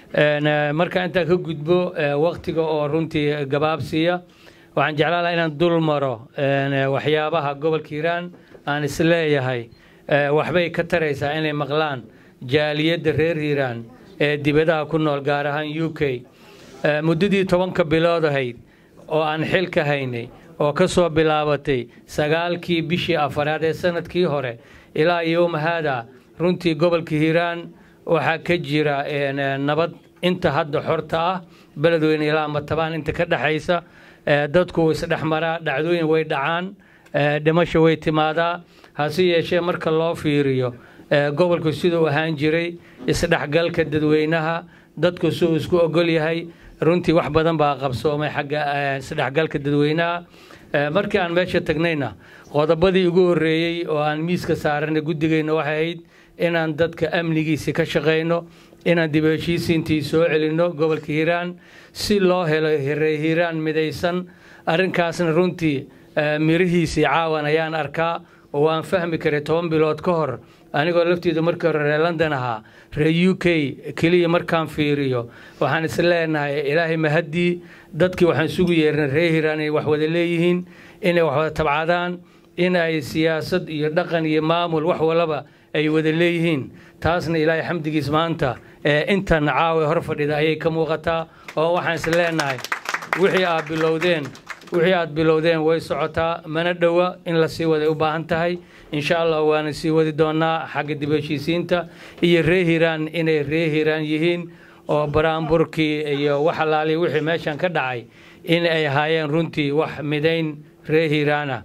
marka intaa ka gudbo waktiga oo runtii gabaabsiiya waxaan jeclaan lahaa inaan dul maro waxyaabaha gobolka hiiraan aan isleeyahay waxbay ka taraysaa inay maqlaan jaaliyadda reer hiiraan ee dibadaha ku nool gaar ahaan u k muddadii tobanka bilood ahayd oo aan xilka haynay oo ka soo bilaabatay sagaalkii bishii afaraad ee sanadkii hore ilaa yowma haada runtii gobolka hiiraan waxaa ka jira nabad inta hadda xorta ah beledweyne ilaa matabaan inta ka dhexaysa dadku way isdhexmaraa dhacdooyin way dhacaan dhimasho way timaadaa hase yeeshee marka loo fiiriyo gobolku siduu ahaan jiray isdhexgalka dadweynaha dadku siduu isku ogol yahay runtii wax badan baa qabsoomay xagga isdhexgalka dadweynaha markii aan meesha tagnayna qodobadii ugu horreeyey oo aan miiska saaranay guddigayna waxay ahayd inaan dadka amnigiisi ka shaqayno inaan dib heshiisiintii soo celinno gobolka hiiraan si loo helo hiiraan midaysan arrinkaasna runtii mirihiisii caawan ayaan arkaa oo waan fahmi karay toban bilood ka hor anigoo lafteedu markii hore reer london ahaa reer u k keliya markaan fiiriyo waxaan is leenahay ilaahay mahaddii dadkii waxaan sugu yeernay reer hiiraan inay wax wada leeyihiin inay wax wada tabcadaan in ay siyaasad iyo dhaqan iyo maamul wax walaba ay wada leeyihiin taasna ilaahay xamdigiis maanta intan caawa hor fadhida ayay ka muuqataa oo waxaan is leenahay wixii aad bilowdeen wixii aad bilowdeen way socotaa mana dhowa in la sii waday u baahan tahay insha allah waana sii wadi doonaa xagga dib heshiisiinta iyo ree hiiraan inay ree hiiraan yihiin oo baraanburkii iyo wax alaaliya wixii meeshan ka dhacay in ay ahaayeen runtii wax midayn ree hiiraana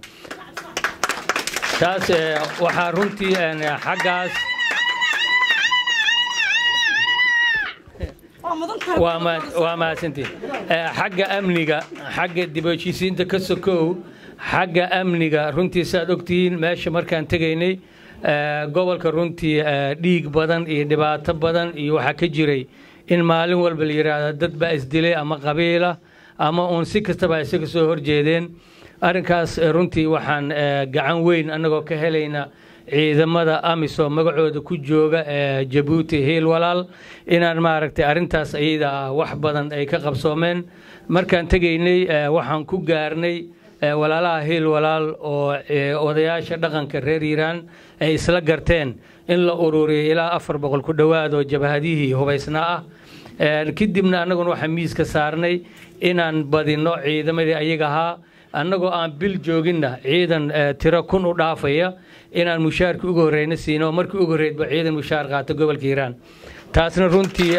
taas waxaa runtii xaggaas waa mahadsantiin xagga amniga xagga dib heshiisiinta ka sokow xagga amniga runtii saaad ogtihiin meesha markaan tegaynay gobolka runtii dhiig badan iyo dhibaato badan iyo waxaa ka jiray in maalin walba la yidhaahdo dad baa isdilay ama qabiila ama uun si kastaba isaga soo horjeedeen arrinkaas runtii waxaan gacan weyn annagoo ka helayna ciidamada amisom magacooda ku jooga ee jabuuti hiil walaal inaan maaragtay arrintaas ayada ah wax badan ay ka qabsoomeen markaan tegaynay waxaan ku gaarnay walaalaha hiil walaal oo odayaasha dhaqanka reer hiiraan ay isla garteen in la ururiyay ilaa afar boqol ku dhowaad oo jabhadihii hubaysnaa ah kadibna annaguna waxaan miiska saarnay inaan badinno ciidamadii ayaga ahaa annagoo aan bil jooginna ciidan tiro kun u dhaafaya inaan mushaarkii ugu horreyna siino markii ugu horreydba ciidan mushaar qaato gobolka hiiraan taasna runtii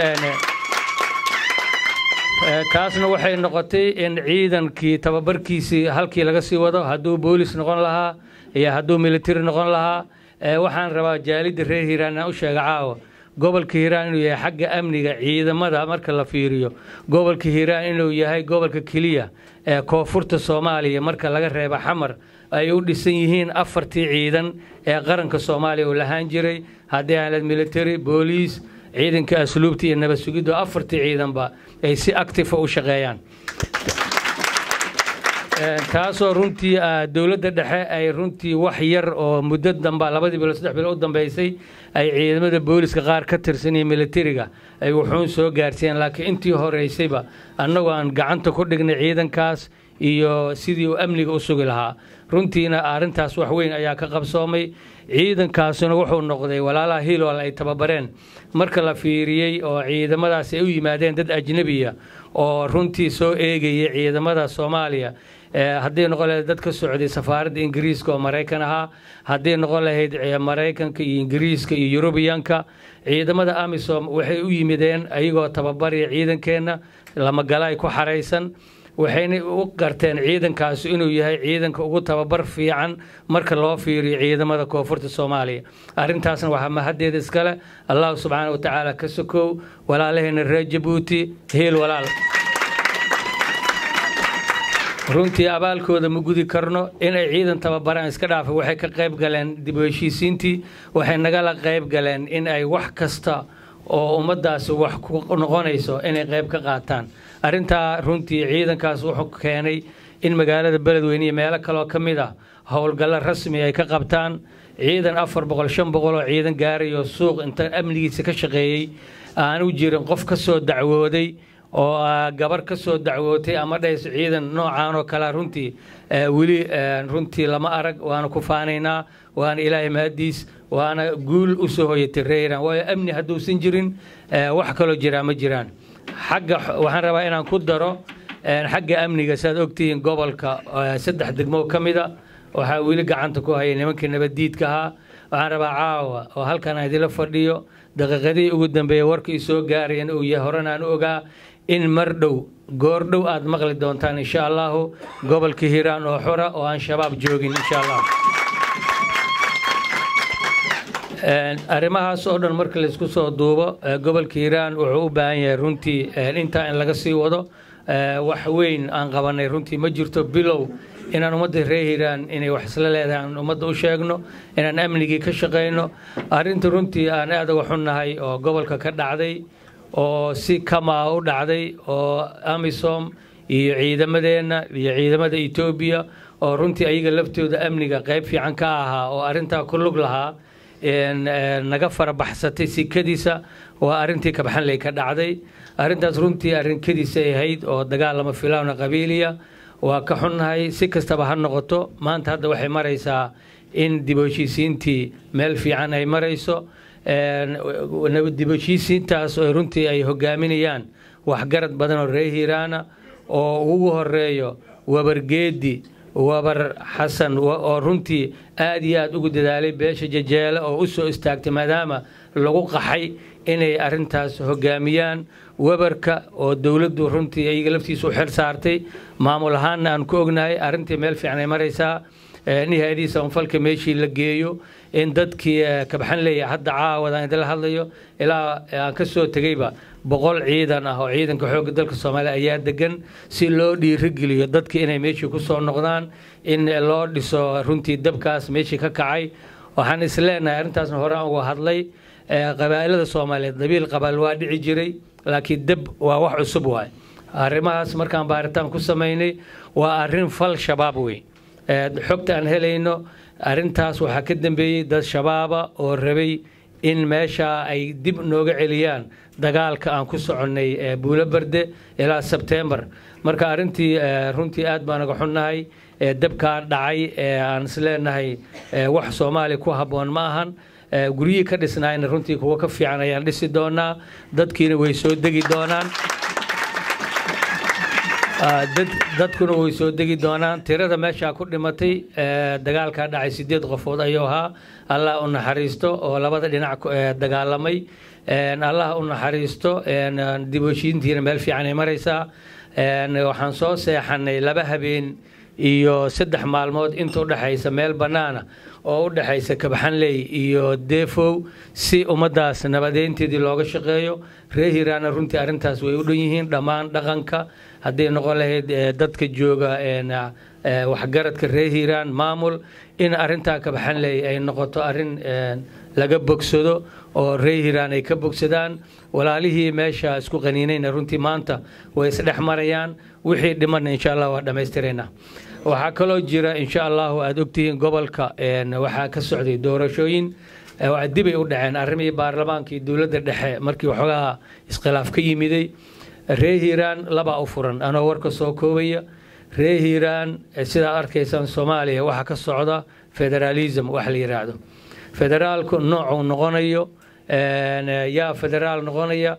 taasna waxay noqotay in ciidankii tababarkiisii halkii laga sii wado hadduu boolis noqon lahaa iyo hadduu militari noqon lahaa waxaan rabaa jaalidda reer hiiraan inaan u sheega caawa gobolka hiiraan inuu yahay xagga amniga ciidamada marka la fiiriyo gobolka hiiraan inuu yahay gobolka keliya ee koonfurta soomaaliya marka laga reeba xamar ay u dhisan yihiin afartii ciidan ee qaranka soomaaliya uu lahaan jiray haddii aanad military booliis ciidanka asluubta iyo nabad sugiddo afartii ciidanba ay si actifa u shaqeeyaan taasoo runtii dowladda dhexe ay runtii wax yar oo muddo damba labadii bilo saddex bilo u dambeysay ay ciidamada booliska qaar ka tirsan iyo militariga ay wuxuun soo gaarsiiyeen laakiin intii horeysayba annagoo aan gacanta ku dhignay ciidankaas iyo sidii uu amniga u sugi lahaa runtiina arrintaas wax weyn ayaa ka qabsoomay ciidankaasuna wuxuu noqday walaalaha hiilwal ay tababareen marka la fiiriyey oo ciidamadaas ay u yimaadeen dad ajnebiya oo runtii soo eegaya ciidamada soomaaliya haddii noqon lahayd dad ka socday safaaradda ingiriiska oo maraykan ahaa haddii noqon lahayd maraykanka iyo ingiriiska iyo yurubiyanka ciidamada amisom waxay u yimideen ayagoo tababaraya ciidankeenna lamagala ay ku xaraysan waxayna u garteen ciidankaasi inuu yahay ciidanka ugu tababar fiican marka loo fiiriyo ciidamada koonfurta soomaaliya arrintaasna waxaa mahaddeeda iskale allahu subxaana wa tacaala ka sokow walaalaheena reer jabuuti hiil walaal runtii abaalkooda ma gudi karno inay ciidan tababaraan iska dhaafa waxay ka qayb galeen dib u heshiisiintii waxay nagala qayb galeen in ay wax kasta oo ummaddaasi wax ku noqonayso inay qayb ka qaataan arrintaa runtii ciidankaas wuxuu keenay in magaalada beledweyne iyo meelo kaloo ka mid ah howlgallo rasmi ay ka qabtaan ciidan afar boqol shan boqol oo ciidan gaarayo suuq inta amnigiisa ka shaqeeyey aanu jirin qof ka soo dacwooday oo gabar ka soo dacwootay ama dhahayso ciidan noocaan oo kale runtii weli runtii lama arag waana ku faanaynaa waana ilaahay mahadiis waana guul u soo hoyatay reeran waayo amni hadduusan jirin wax kaloo jiraa ma jiraan xagga waxaan rabaa inaan ku daro xagga amniga saad ogtihiin gobolka saddex degmo ka mida waxaa weli gacanta ku haya nimankii nabaddiidka ahaa waxaan rabaa caawa oo halkan aan idila fadhiyo daqiiqadihii ugu dambeeya warkii soo gaarayana uu yahay horena aan ogaa in mar dhow goor dhow aad maqli doontaan insha allahu gobolka hiiraan oo xura oo aan shabaab joogin insha allah arrimahaas oo dhan marka laysku soo duubo gobolka hiiraan wuxuu u baahan yahay runtii intaa in laga sii wado wax weyn aan qabanay runtii ma jirto bilow inaan ummadda reer hiiraan inay wax isla leedahay aan ummadda u sheegno inaan amnigii ka shaqayno arrinta runtii aan aad uga xunnahay oo gobolka ka dhacday oo si kamaa u dhacday oo amisom iyo ciidamadeenna iyo ciidamada etoobiya oo runtii ayaga laftooda amniga qayb fiican ka ahaa oo arrintaa ku lug lahaa naga farabaxsatay sikadiisa waa arrintii kabxanley ka dhacday arrintaas runtii arrinkadiisay ahayd oo dagaal lama filaana qabiiliya waa ka xunnahay si kastaba ha noqoto maanta hadda waxay maraysaa in dib u heshiisiintii meel fiican ay marayso dibashiisiintaas oo runtii ay hogaaminayaan waxgarad badan oo reer hiiraana oo ugu horeeyo wabargeedi wabar xasan oo runtii aad iyo aad ugu dadaalay beesha jajeele oo u soo istaagtay maadaama lagu qaxay inay arintaas hogaamiyaan webarka oo dowladdu runtii iyaga laftiisa u xil saartay maamul ahaanna aan ku ognahay arrintii meel fiican ay maraysaa nihaadiisa anfalka meeshii la geeyo in dadkii kabaxan leeya hadda caawadaan idinla hadlayo ilaa aan ka soo tegeyba boqol ciidan ah oo ciidanka xoogga dalka soomaaliya ayaa degan si loo dhiirigeliyo dadki inay meeshii ku soo noqdaan in loo dhiso runtii dabkaas meeshii ka kacay waxaan is leenahay arrintaasna hore aan uga hadlay qabaa'ilada soomaaliyeed dabiil qabaal waa dhici jiray laakiin deb waa wax cusub waay arrimahaas markaan baaritaan ku samaynay waa arrin fal shabaab wey xogta aan helayno arrintaas waxaa ka dambeeyey dad shabaaba oo rabay in meesha ay dib nooga celiyaan dagaalka aan ku soconnay buulo barde ilaa sebtembar marka arrintii runtii aad baan naga xunnahay dabkaa dhacay aan isleenahay wax soomaaliya ku habboon ma ahan guryihii ka dhisnaayna runtii kuwa ka fiican ayaan dhisi doonaa dadkiina way soo degi doonaan dadkuna way soo degi doonaan tirada meeshaa ku dhimatay dagaalkaa dhacay sideed qofood ayuu ahaa allah u naxariisto oo labada dhinac dagaalamay allah u naxariisto diboshiintiina meel fiican ay maraysaa waxaan soo seexanay laba habeen iyo saddex maalmood inta udhexaysa meel bannaana oo u dhexaysa kabaxanley iyo deefow si ummaddaas nabadeynteedii looga shaqeeyo reer hiiraana runtii arrintaas way u dhan yihiin dhammaan dhaqanka hadday noqon lahayd dadka jooga waxgaradka reer hiiraan maamul in arrintaa kabaxanley ay noqoto arrin laga bogsado oo reer hiiraan ay ka bogsadaan walaalihii meesha isku qaniinayna runtii maanta way isdhex marayaan wixii dhimanna insha allah waa dhammaystiraynaa waxaa kaloo jira insha allahu aada ogtihiin gobolka waxaa ka socday doorashooyin dibay u dhaceen arrimihii baarlamaanka iyo dowladda dhexe markii waxoogaa iskhilaaf ka yimiday reer hiiraan labaa u furan anoo warka soo koobaya reer hiiraan sidaad arkaysaan soomaaliya waxaa ka socda federaalism wax la yidhaahdo federaalku noocuu noqonayo yaa federaal noqonaya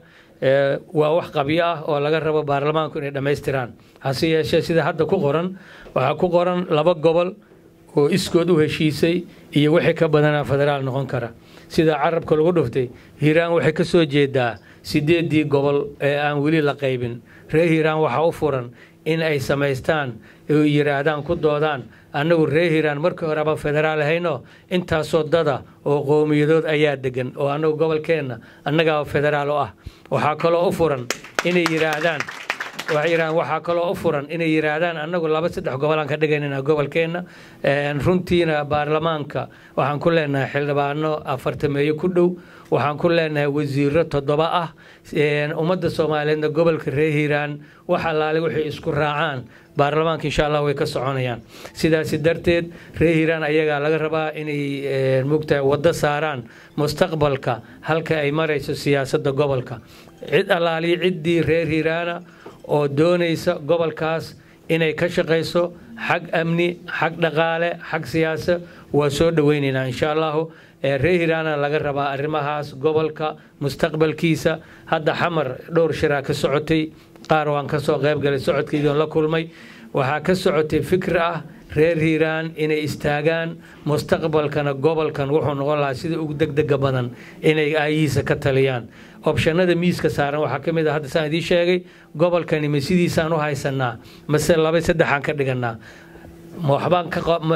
waa wax qabyo ah oo laga rabo baarlamaanku inay dhammaystiraan hase yeeshee sida hadda ku qoran waxaa ku qoran laba gobol oo iskood u heshiisay iyo wixii ka badanaa federaal noqon kara sida carabka lagu dhuftay hiiraan waxay ka soo jeedaa sideedii gobol ee aan weli la qaybin reer hiiraan waxaa u furan in ay samaystaan oo yidhaahdaan ku doodaan annagu reer hiiraan markii horeba federaal ahayno intaasoo dada oo qowmiyadood ayaa degan oo annagu gobolkeenna annagaa federaal u ah waxaa kaloo u furan inay yidhaahdaan waxay yidhahdaan waxaa kaloo u furan inay yidhaahdaan annagu laba saddex gobolaan ka dhigaynana gobolkeenna runtiina baarlamaanka waxaan ku leenahay xildhibaano afartameeyo ku dhow waxaan ku leenahay wasiiro toddoba ah ummadda soomaaliyeedna gobolka reer hiiraan wax allaale waxay isku raacaan baarlamaanka insha allah way ka soconayaan sidaasi darteed reer hiiraan ayagaa laga rabaa inay mugtahay waddo saaraan mustaqbalka halka ay marayso siyaasadda gobolka cid allaaliyo ciddii reer hiiraana oo doonaysa gobolkaas inay ka shaqayso xag amni xag dhaqaale xag siyaasa waa soo dhoweynaynaa insha allahu reer hiiraana laga rabaa arrimahaas gobolka mustaqbalkiisa hadda xamar dhowr shiraa ka socotay qaar waan ka soo qayb galay socodkaygion la kulmay waxaa ka socotay fikir ah reer hiiraan inay istaagaan mustaqbalkana gobolkan wuxuu noqon lahaa sida ugu degdega badan inay aayihiisa ka taliyaan obshanada miiska saaran waxaa ka mid a hadda saan idiin sheegay gobolkani ma sidiisaan u haysanaa mase laba saddexaan ka dhiganaa waxbaan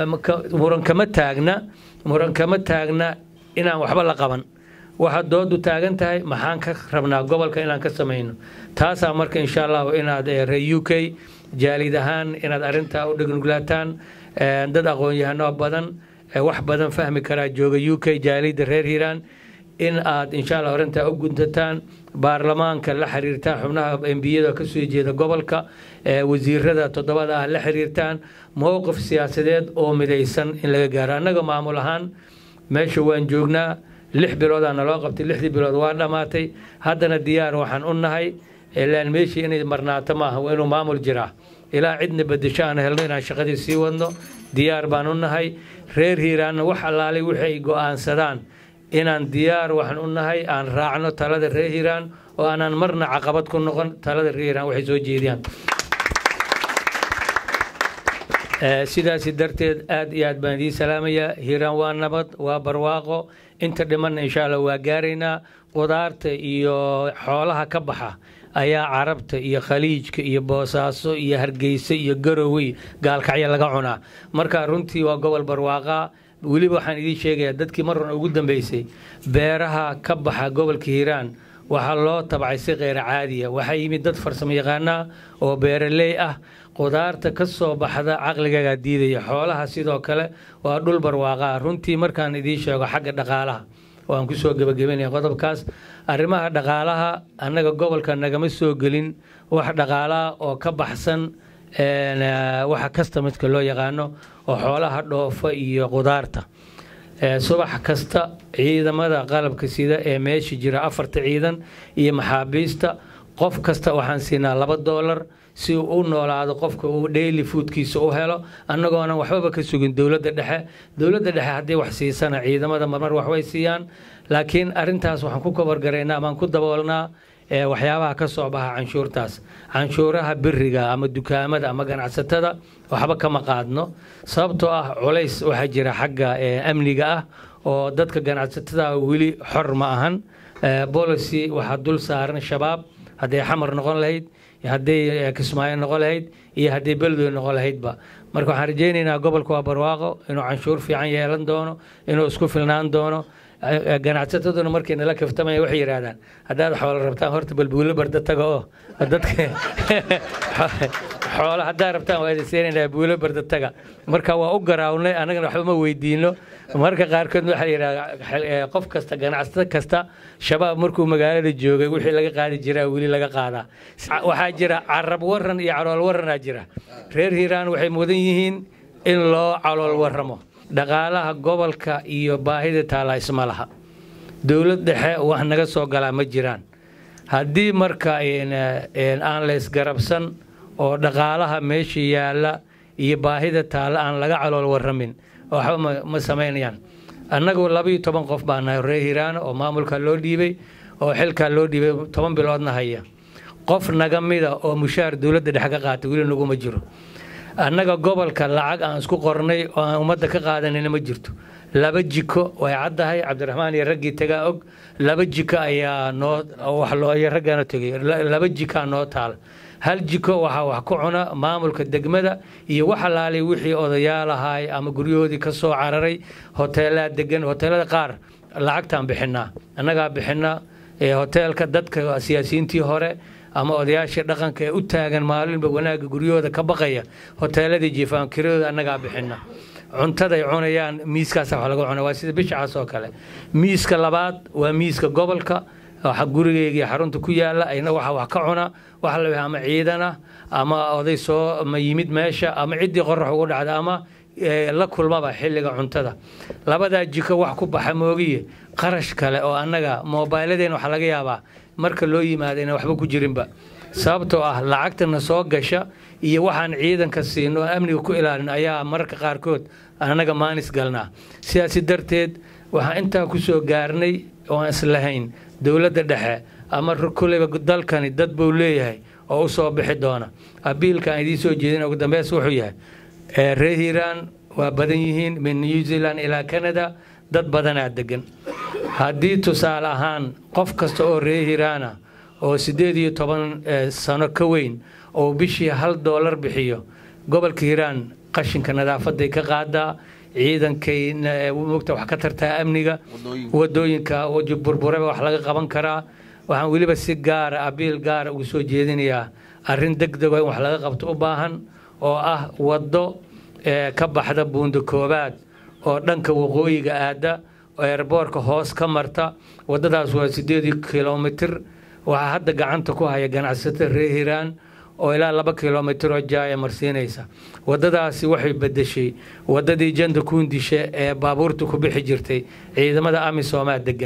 muran kama taagna muran kama taagna inaan waxba la qaban waxa doodu taagan tahay maxaan ka rabnaa gobolka inaan ka samayno taasaa marka insha allahu inaad reer u k jaalid ahaan inaad arintaa u dhignugulaataan dad aqoon-yahano badan wax badan fahmi karaa jooga u k jaalida reer hiiraan in aad insha allah arintaa u guntataan baarlamaanka la xiriirtaan xubnaha embiyada kasoo jeeda gobolka wasiirada toddobada ah la xiriirtaan mowqif siyaasadeed oo midaysan in laga gaaro annaga maamul ahaan meesha waan joognaa lix biloodaa naloo qabtay lixdii bilood waa dhammaatay haddana diyaar waxaan u nahay ilaan meeshii inay marnaato maaha waa inuu maamul jiraa ilaa cidna bedesho aan helno inaan shaqadii sii wadno diyaar baan u nahay reer hiiraanna wax allaalay wixii ay go'aansadaan inaan diyaar waxaan u nahay aan raacno talada reer hiiraan oo aanaan marna caqabad ku noqon talada reer hiiraan waxay soo jeediyaan sidaasi darteed aad iyo aad baan idiin salaamayaa hiiraan waa nabad waa barwaaqo inta dhimanna insha allah waa gaaraynaa qudaarta iyo xoolaha ka baxa ayaa carabta iyo khaliijka iyo boosaaso iyo hargeysa iyo garowey gaalkacyo laga cunaa marka runtii waa gobol barwaaqaa weliba waxaan idiin sheegayaa dadkii marran ugu dambeysay beeraha ka baxa gobolka hiiraan waxaa loo tabcay si kheyr caadiya waxaa yimid dad farsamo yaqaanaa oo beeraley ah qudaarta ka soo baxda caqligaagaa diidaya xoolaha sidoo kale waa dhul barwaaqaa runtii markaan idiin sheego xagga dhaqaalaha waan kusoo gebagabenaya qodobkaas arrimaha dhaqaalaha annaga gobolka nagama soo gelin wax dhaqaalaha oo ka baxsan waxa kastamidka loo yaqaano oo xoolaha dhoofa iyo qudaarta subax kasta ciidamada qalabka sida ee meesha jira afarta ciidan iyo maxaabiista qof kasta waxaan siinaa laba doolar si uu u noolaado qofka uu daily foodkiisa u helo annagoonan waxbaba ka sugin dowladda dhexe dowladda dhexe haddii wax siisana ciidamada marmar waxbay siiyaan laakiin arintaas waxaan ku kabargaraynaa amaan ku daboolnaa waxyaabaha ka soo baxa canshuurtaas canshuuraha biriga ama dukaamada ama ganacsatada waxba kama qaadno sababtoo ah culays waxaa jira xagga amniga ah oo dadka ganacsatada weli xor ma ahan policy waxaa dul saaran shabaab hadday xamar noqon lahayd hadday kismaayo noqon lahayd iyo hadday beledwey noqon lahaydba marka waxaan rajaynaynaa gobolka waa barwaaqo inuu canshuur fiican yeelan doono inuu isku filnaan doono ganacsataduna markay nala kaftamaya waxay yidhaahdaan haddaad xoolo rabtaan horta balbuulo barda taga oo dadka xoolo haddaad rabtaan waa idinsiinaynaa buulo barda taga marka waa u garaawnay annagana waxba ma weydiino marka qaarkood waxaa yidhahdaa qof kasta ganacsato kasta shabaab markuu magaalada joogay wixii laga qaadi jiraa weli laga qaadaa waxaa jira carab waran iyo calool waranaa jira reer hiiraan waxay mudan yihiin in loo calool waramo dhaqaalaha gobolka iyo baahida taala isma laha dowlad dhexe wax naga soo galaa ma jiraan haddii marka aan la isgarabsan oo dhaqaalaha meesha yaalla iyo baahida taalla aan laga calool waramin waxba ma samaynayaan annagu labaiyo toban qof baa nahay reer hiiraana oo maamulka loo dhiibay oo xilkaa loo dhiibay toban biloodna haya qof naga mida oo mushaar dowladda dhexe ka qaatay weli naguma jiro annaga gobolka lacag aan isku qornay oo aan ummadda ka qaadanayna ma jirto laba jiko way caddahay cabdiraxmaan iyo raggii tagaa og laba jiko ayaa noo wax loo iyo raggaana tegay laba jikaa noo taal hal jiko waxaa wax ku cuna maamulka degmada iyo wax alaalay wixii odayaal ahaay ama guryahoodii ka soo cararay hoteelaa degan hoteelada qaar lacagtaan bixinaa annagaa bixinaa hoteelka dadka siyaasiyiintii hore ama odayaashii dhaqanka ee u taagan maalinba wanaagga guryahooda ka baqaya hoteeladii jiifaan kiradooda annagaa bixina cuntaday cunayaan miiskaasa wax laga cuna waa sida bishacaas oo kale miiska labaad waa miiska gobolka waxa gurigeyga xarunta ku yaala ayna waxa wax ka cuna waxa la ama ciidana ama oday soo ma yimid meesha ama ciddii qorax ugu dhacda ama la kulmaba xilliga cuntada labadaa jiko wax ku baxa moogiye qarash kale oo annaga moobayladeen waxaa laga yaabaa marka loo yimaado inaan waxba ku jirinba sababtoo ah lacagtana soo gasha iyo waxaan ciidanka siino oo amniga ku ilaalin ayaa mararka qaarkood annaga maanis galnaa sidaasi darteed waxaan intaa ku soo gaarnay oo aan islahayn dowladda dhexe ama kuleyba dalkani dad buu leeyahay oo u soo bixi doona abiilka aan idiin soo jeedin ugu dambeys wuxuu yahay reer hiiraan waa badan yihiin min new zealand ilaa canada dad badanaa degan haddii tusaale ahaan qof kasta oo reer hiiraana oo siddeed iyo toban sano ka weyn oo bishii hal doolar bixiyo gobolka hiiraan qashinka nadaafaday ka qaadaa ciidankay mugta wax ka tartaa amniga wadooyinka burburaba wax laga qaban karaa waxaan weliba si gaara abiil gaara ugu soo jeedinayaa arrin degdego in wax laga qabto u baahan oo ah waddo ka baxda buunda koobaad oo dhanka waqooyiga aada oo eerboorka hoos ka marta waddadaas waa siddeed kilomitir waxaa hadda gacanta ku haya ganacsatada reer hiiraan oo ilaa laba kilomitir oo jaaya marsiinaysa waddadaasi waxay bedeshay waddadii janda kuundishe ee baabuurta ku bixi jirtay ciidamada amisoomaa degan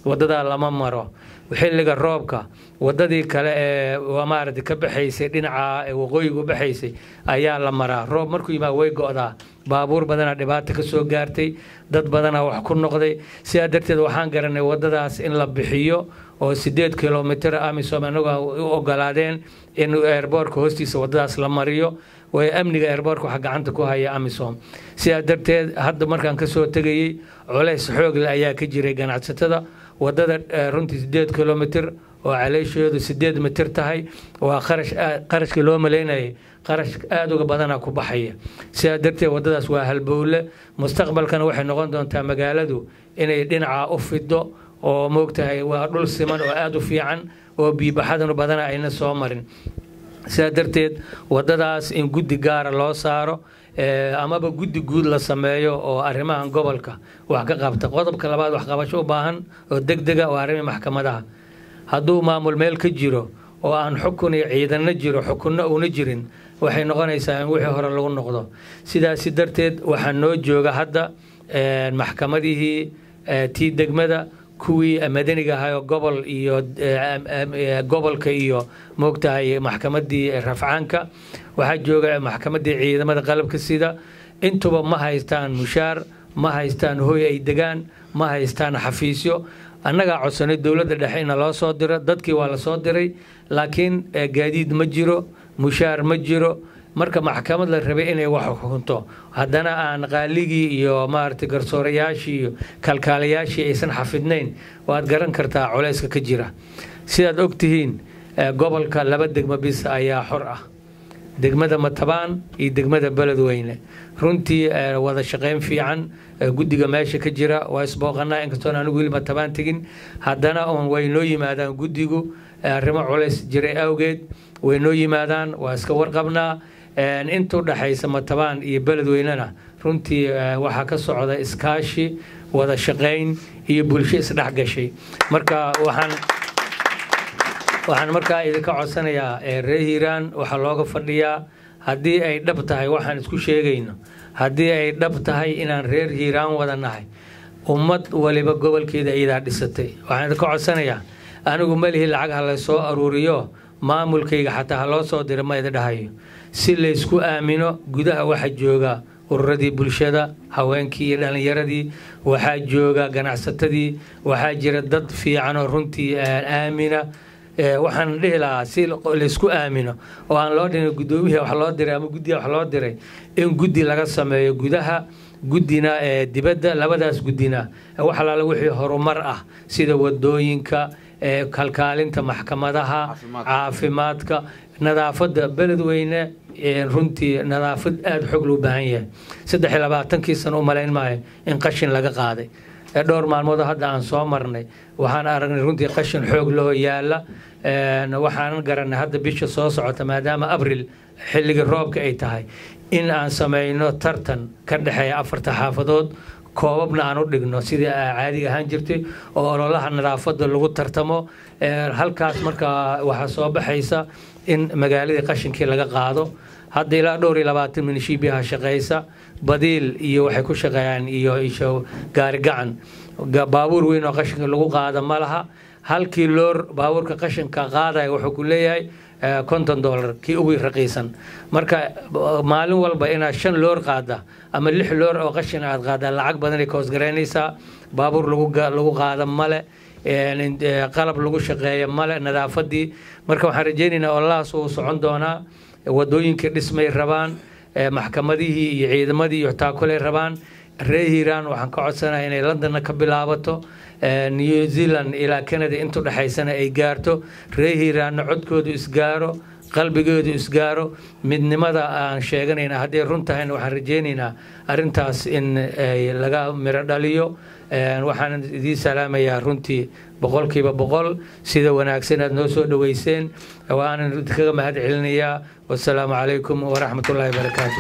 wadadaa lama maro xilliga roobka wadadii kale ee maaragtay ka baxaysay dhinaca waqooyiga u baxaysay ayaa la maraa roob markuu yimaado way go'daa baabuur badanaa dhibaata ka soo gaartay dad badanaa wax ku noqday sidaa darteed waxaan garanay wadadaas in la bixiyo oo sideed kilomitir amisom anagu u ogolaadeen in eerboorka hoostiisa wadadaas la mariyo way amniga eerboorka waxa gacanta ku haya amisom sidaa darteed hadda markaan ka soo tegayey culays xoogle ayaa ka jiray ganacsatada wadada runtii sideed kilomitir oo caleeshoodu sideed mitir tahay waa qarash qarashkii loo malaynayay qarash aada uga badana ku baxaya sidaa darteed wadadaas waa halbowle mustaqbalkana waxay noqon doontaa magaaladu inay dhinaca u fido oo moogtahay waa dhul siman oo aada u fiican oo biibaxadanu badana ayna soo marin sidaa darteed wadadaas in guddi gaara loo saaro amaba guddi guud la sameeyo oo arrimahan gobolka wax ka qabta qodobka labaad waxqabasho u baahan oo degdega oo arrimii maxkamadaha hadduu maamul meel ka jiro oo aan xukun iyo ciidanna jiro xukunno uuna jirin waxay noqonaysaa in wixii hore lagu noqdo sidaasi darteed waxaa noo jooga hadda maxkamadihii tii degmada kuwii madaniga ahaa oo gobol iyo gobolka iyo moogtahay maxkamadii rafcaanka waxaa jooga maxkamadii ciidamada qalabka sida intuba ma haystaan mushaar ma haystaan hooy ay degaan ma haystaan xafiisyo annagaa codsanay dowladda dhexe ina loo soo diro dadkii waa la soo diray laakiin gaadiid ma jiro mushaar ma jiro marka maxkamad la rabay inay wax xukunto haddana aan qaaligii iyo maaragtay garsoorayaashii iyo kalkaalayaashii aysan xafidnayn waad garan kartaa culayska ka jira sidaad ogtihiin gobolka laba degmo bis ayaa xor ah degmada matabaan iyo degmada beledweyne runtii wada shaqayn fiican guddiga meesha ka jira waa isbooqanaa inkastoon anigu weli matabaan tegin haddana un way noo yimaadaan guddigu arrimo culays jiray awgeed way noo yimaadaan waa iska warqabnaa intuu dhaxaysa matabaan iyo beledweynena runtii waxaa ka socda iskaashi wada shaqayn iyo bulsho isdhex gashay marka waxaan waxaan markaa idinka codsanayaa reer hiiraan waxaa looga fadhiyaa haddii ay dhab tahay waxaan isku sheegayno haddii ay dhab tahay inaan reer hiiraan wada nahay ummad waliba gobolkeeda iyadaa dhisatay waxaan idinka codsanayaa anigu malihi lacag ha laysoo aruuriyo maamulkayga xataa ha loo soo dira ma idin dhahayo si laysku aamino gudaha waxa jooga ururadii bulshada haweenkii iyo dhallinyaradii waxaa jooga ganacsatadii waxaa jira dad fiican oo runtii aamina waxaan dhihi lahaa si laysku aamino oo aan loo dhihin gudoomihii wax loo diray ama guddiga wax loo diray in guddi laga sameeyo gudaha guddina dibadda labadaas guddina wax alaala wixii horumar ah sida wadooyinka kalkaalinta maxkamadaha caafimaadka nadaafadda beledweyne runtii nadaafad aada xoog loo baahan yahay saddex iyo labaatankii sano u malayn maayo in qashin laga qaaday dhowr maalmood hadda aan soo marnay waxaan aragnay runtii qashin xoog loo yaala waxaanan garanay hadda bisha soo socota maadaama abril xilligii roobka ay tahay in aan sameyno tartan ka dhexeeya afarta xaafadood koobabna aan u dhigno sidii caadiga ahaan jirtay oo ololaha nadaafadda lagu tartamo halkaas markaa waxaa soo baxaysa in magaaladii qashinkii laga qaado hadda ilaa dhowr iyo labaatan minishiibiyaha shaqeysa badiil iyo waxay ku shaqeeyaan iyo isho gaari gacan baabuur weyn oo qashinka lagu qaada ma laha halkii loor baabuurka qashinka qaadaya wuxuu ku leeyahay konton dollar kii ugu raqiisan marka maalin walba inaad shan loor qaada ama lix loor oo qashin aad qaada lacag badanay ka hoosgaraynaysaa baabuur lagu qaada male qalab lagu shaqeeya male nadaafadii marka waxaan rajeynaynaa ololahaas uu socon doonaa wadooyinkii dhismay rabaan maxkamadihii iyo ciidamadii iyo taakulay rabaan reer hiiraan waxaan ka codsanaya inay londonna ka bilaabato new zealand ilaa canada intu dhexaysana ay gaarto reer hiiraanna codkoodu isgaaro qalbigoodu isgaaro midnimada aan sheeganayna hadday run tahayna waxaan rajeynaynaa arintaas in laga miro dhaliyo waxaan idiin salaamayaa runtii boqolkiiba boqol sida wanaagsan aad noo soo dhoweyseen waanan idinkaga mahad celinayaa wasalaamu calaykum waraxmat ullaahi barakaatu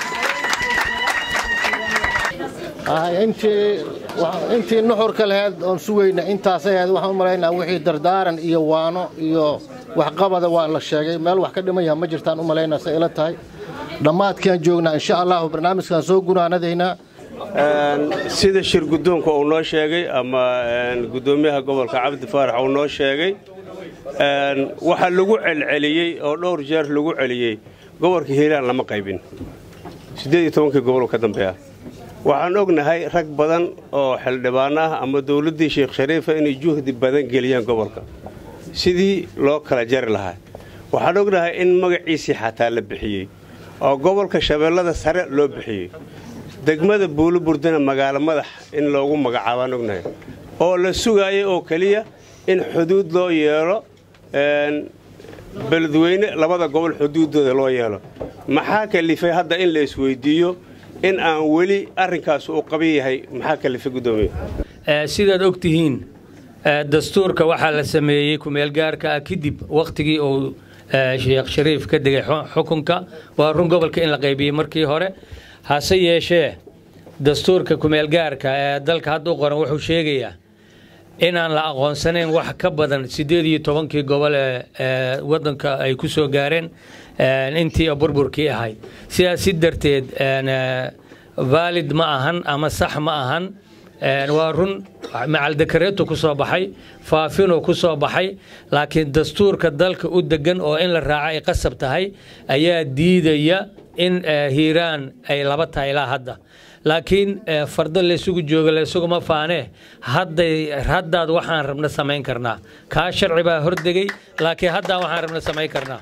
intii nuxurka laheyd oon sugayna intaasay ahayd waxaan u malaynaa wixii dardaaran iyo waano iyo waxqabada waa la sheegay meel wax ka dhimaya ma jirtaan u malaynaa say ila tahay dhammaadkaan joognaa insha allahu barnaamijkaan soo gunaanadaynaa sida shir guddoonka uu noo sheegay ama guddoomiyaha gobolka cabdi faarax uu noo sheegay waxaa lagu celceliyey oo dhowr jeer lagu celiyey gobolka hiiraan lama qaybin siddeed iyo tobankii gobol ka dambeeya waxaan ognahay rag badan oo xildhibaan ah ama dowladdii sheekh shariifa inay juhdi badan geliyaan gobolka sidii loo kala jari lahaa waxaan ognahay in magaciisii xataa la bixiyey oo gobolka shabeellada sare loo bixiyey degmada buuluburdana magaalo madax in loogu magacaabaan ognahay oo la sugaayay oo keliya in xuduud loo yeelo beledweyne labada gobol xuduuddooda loo yeelo maxaa kalifay hadda in la isweydiiyo in aan weli arrinkaas uu qaban yahay maxaa kalifay guddoomiye sidaad og tihiin dastuurka waxaa la sameeyey kumeelgaarka ah kadib wakhtigii uu sheekh shariif ka degay xukunka waa run gobolka in la qaybiyey markii hore hase yeeshee dastuurka kumeelgaarka ee dalka hadda u qoran wuxuu sheegayaa inaan la aqoonsanayn wax ka badan siddeed iyo tobankii gobol ee waddanka ay ku soo gaareen intii burburkii ahayd sidaas si darteed vaalid ma ahan ama sax ma ahan waa run macaldekareetu ku soo baxay faafinuu ku soo baxay laakiin dastuurka dalka u degan oo in la raaco ay qasab tahay ayaa diidaya in hiiraan ay laba tahay ilaa hadda laakiin fardo laysugu jooga laysuguma faanee haddaad waxaan rabna samayn karnaa kaa sharci baa hordegay laakiin haddaa waxaan rabna samayn karnaa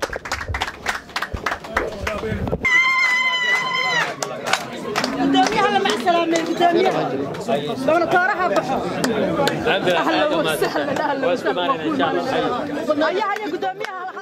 gudoomiyaha la macsalaamay gudoomiyaha gobnatooraha baxo ahlan wasahlan ahlan wasahlan ayaha iyo gudoomiyaha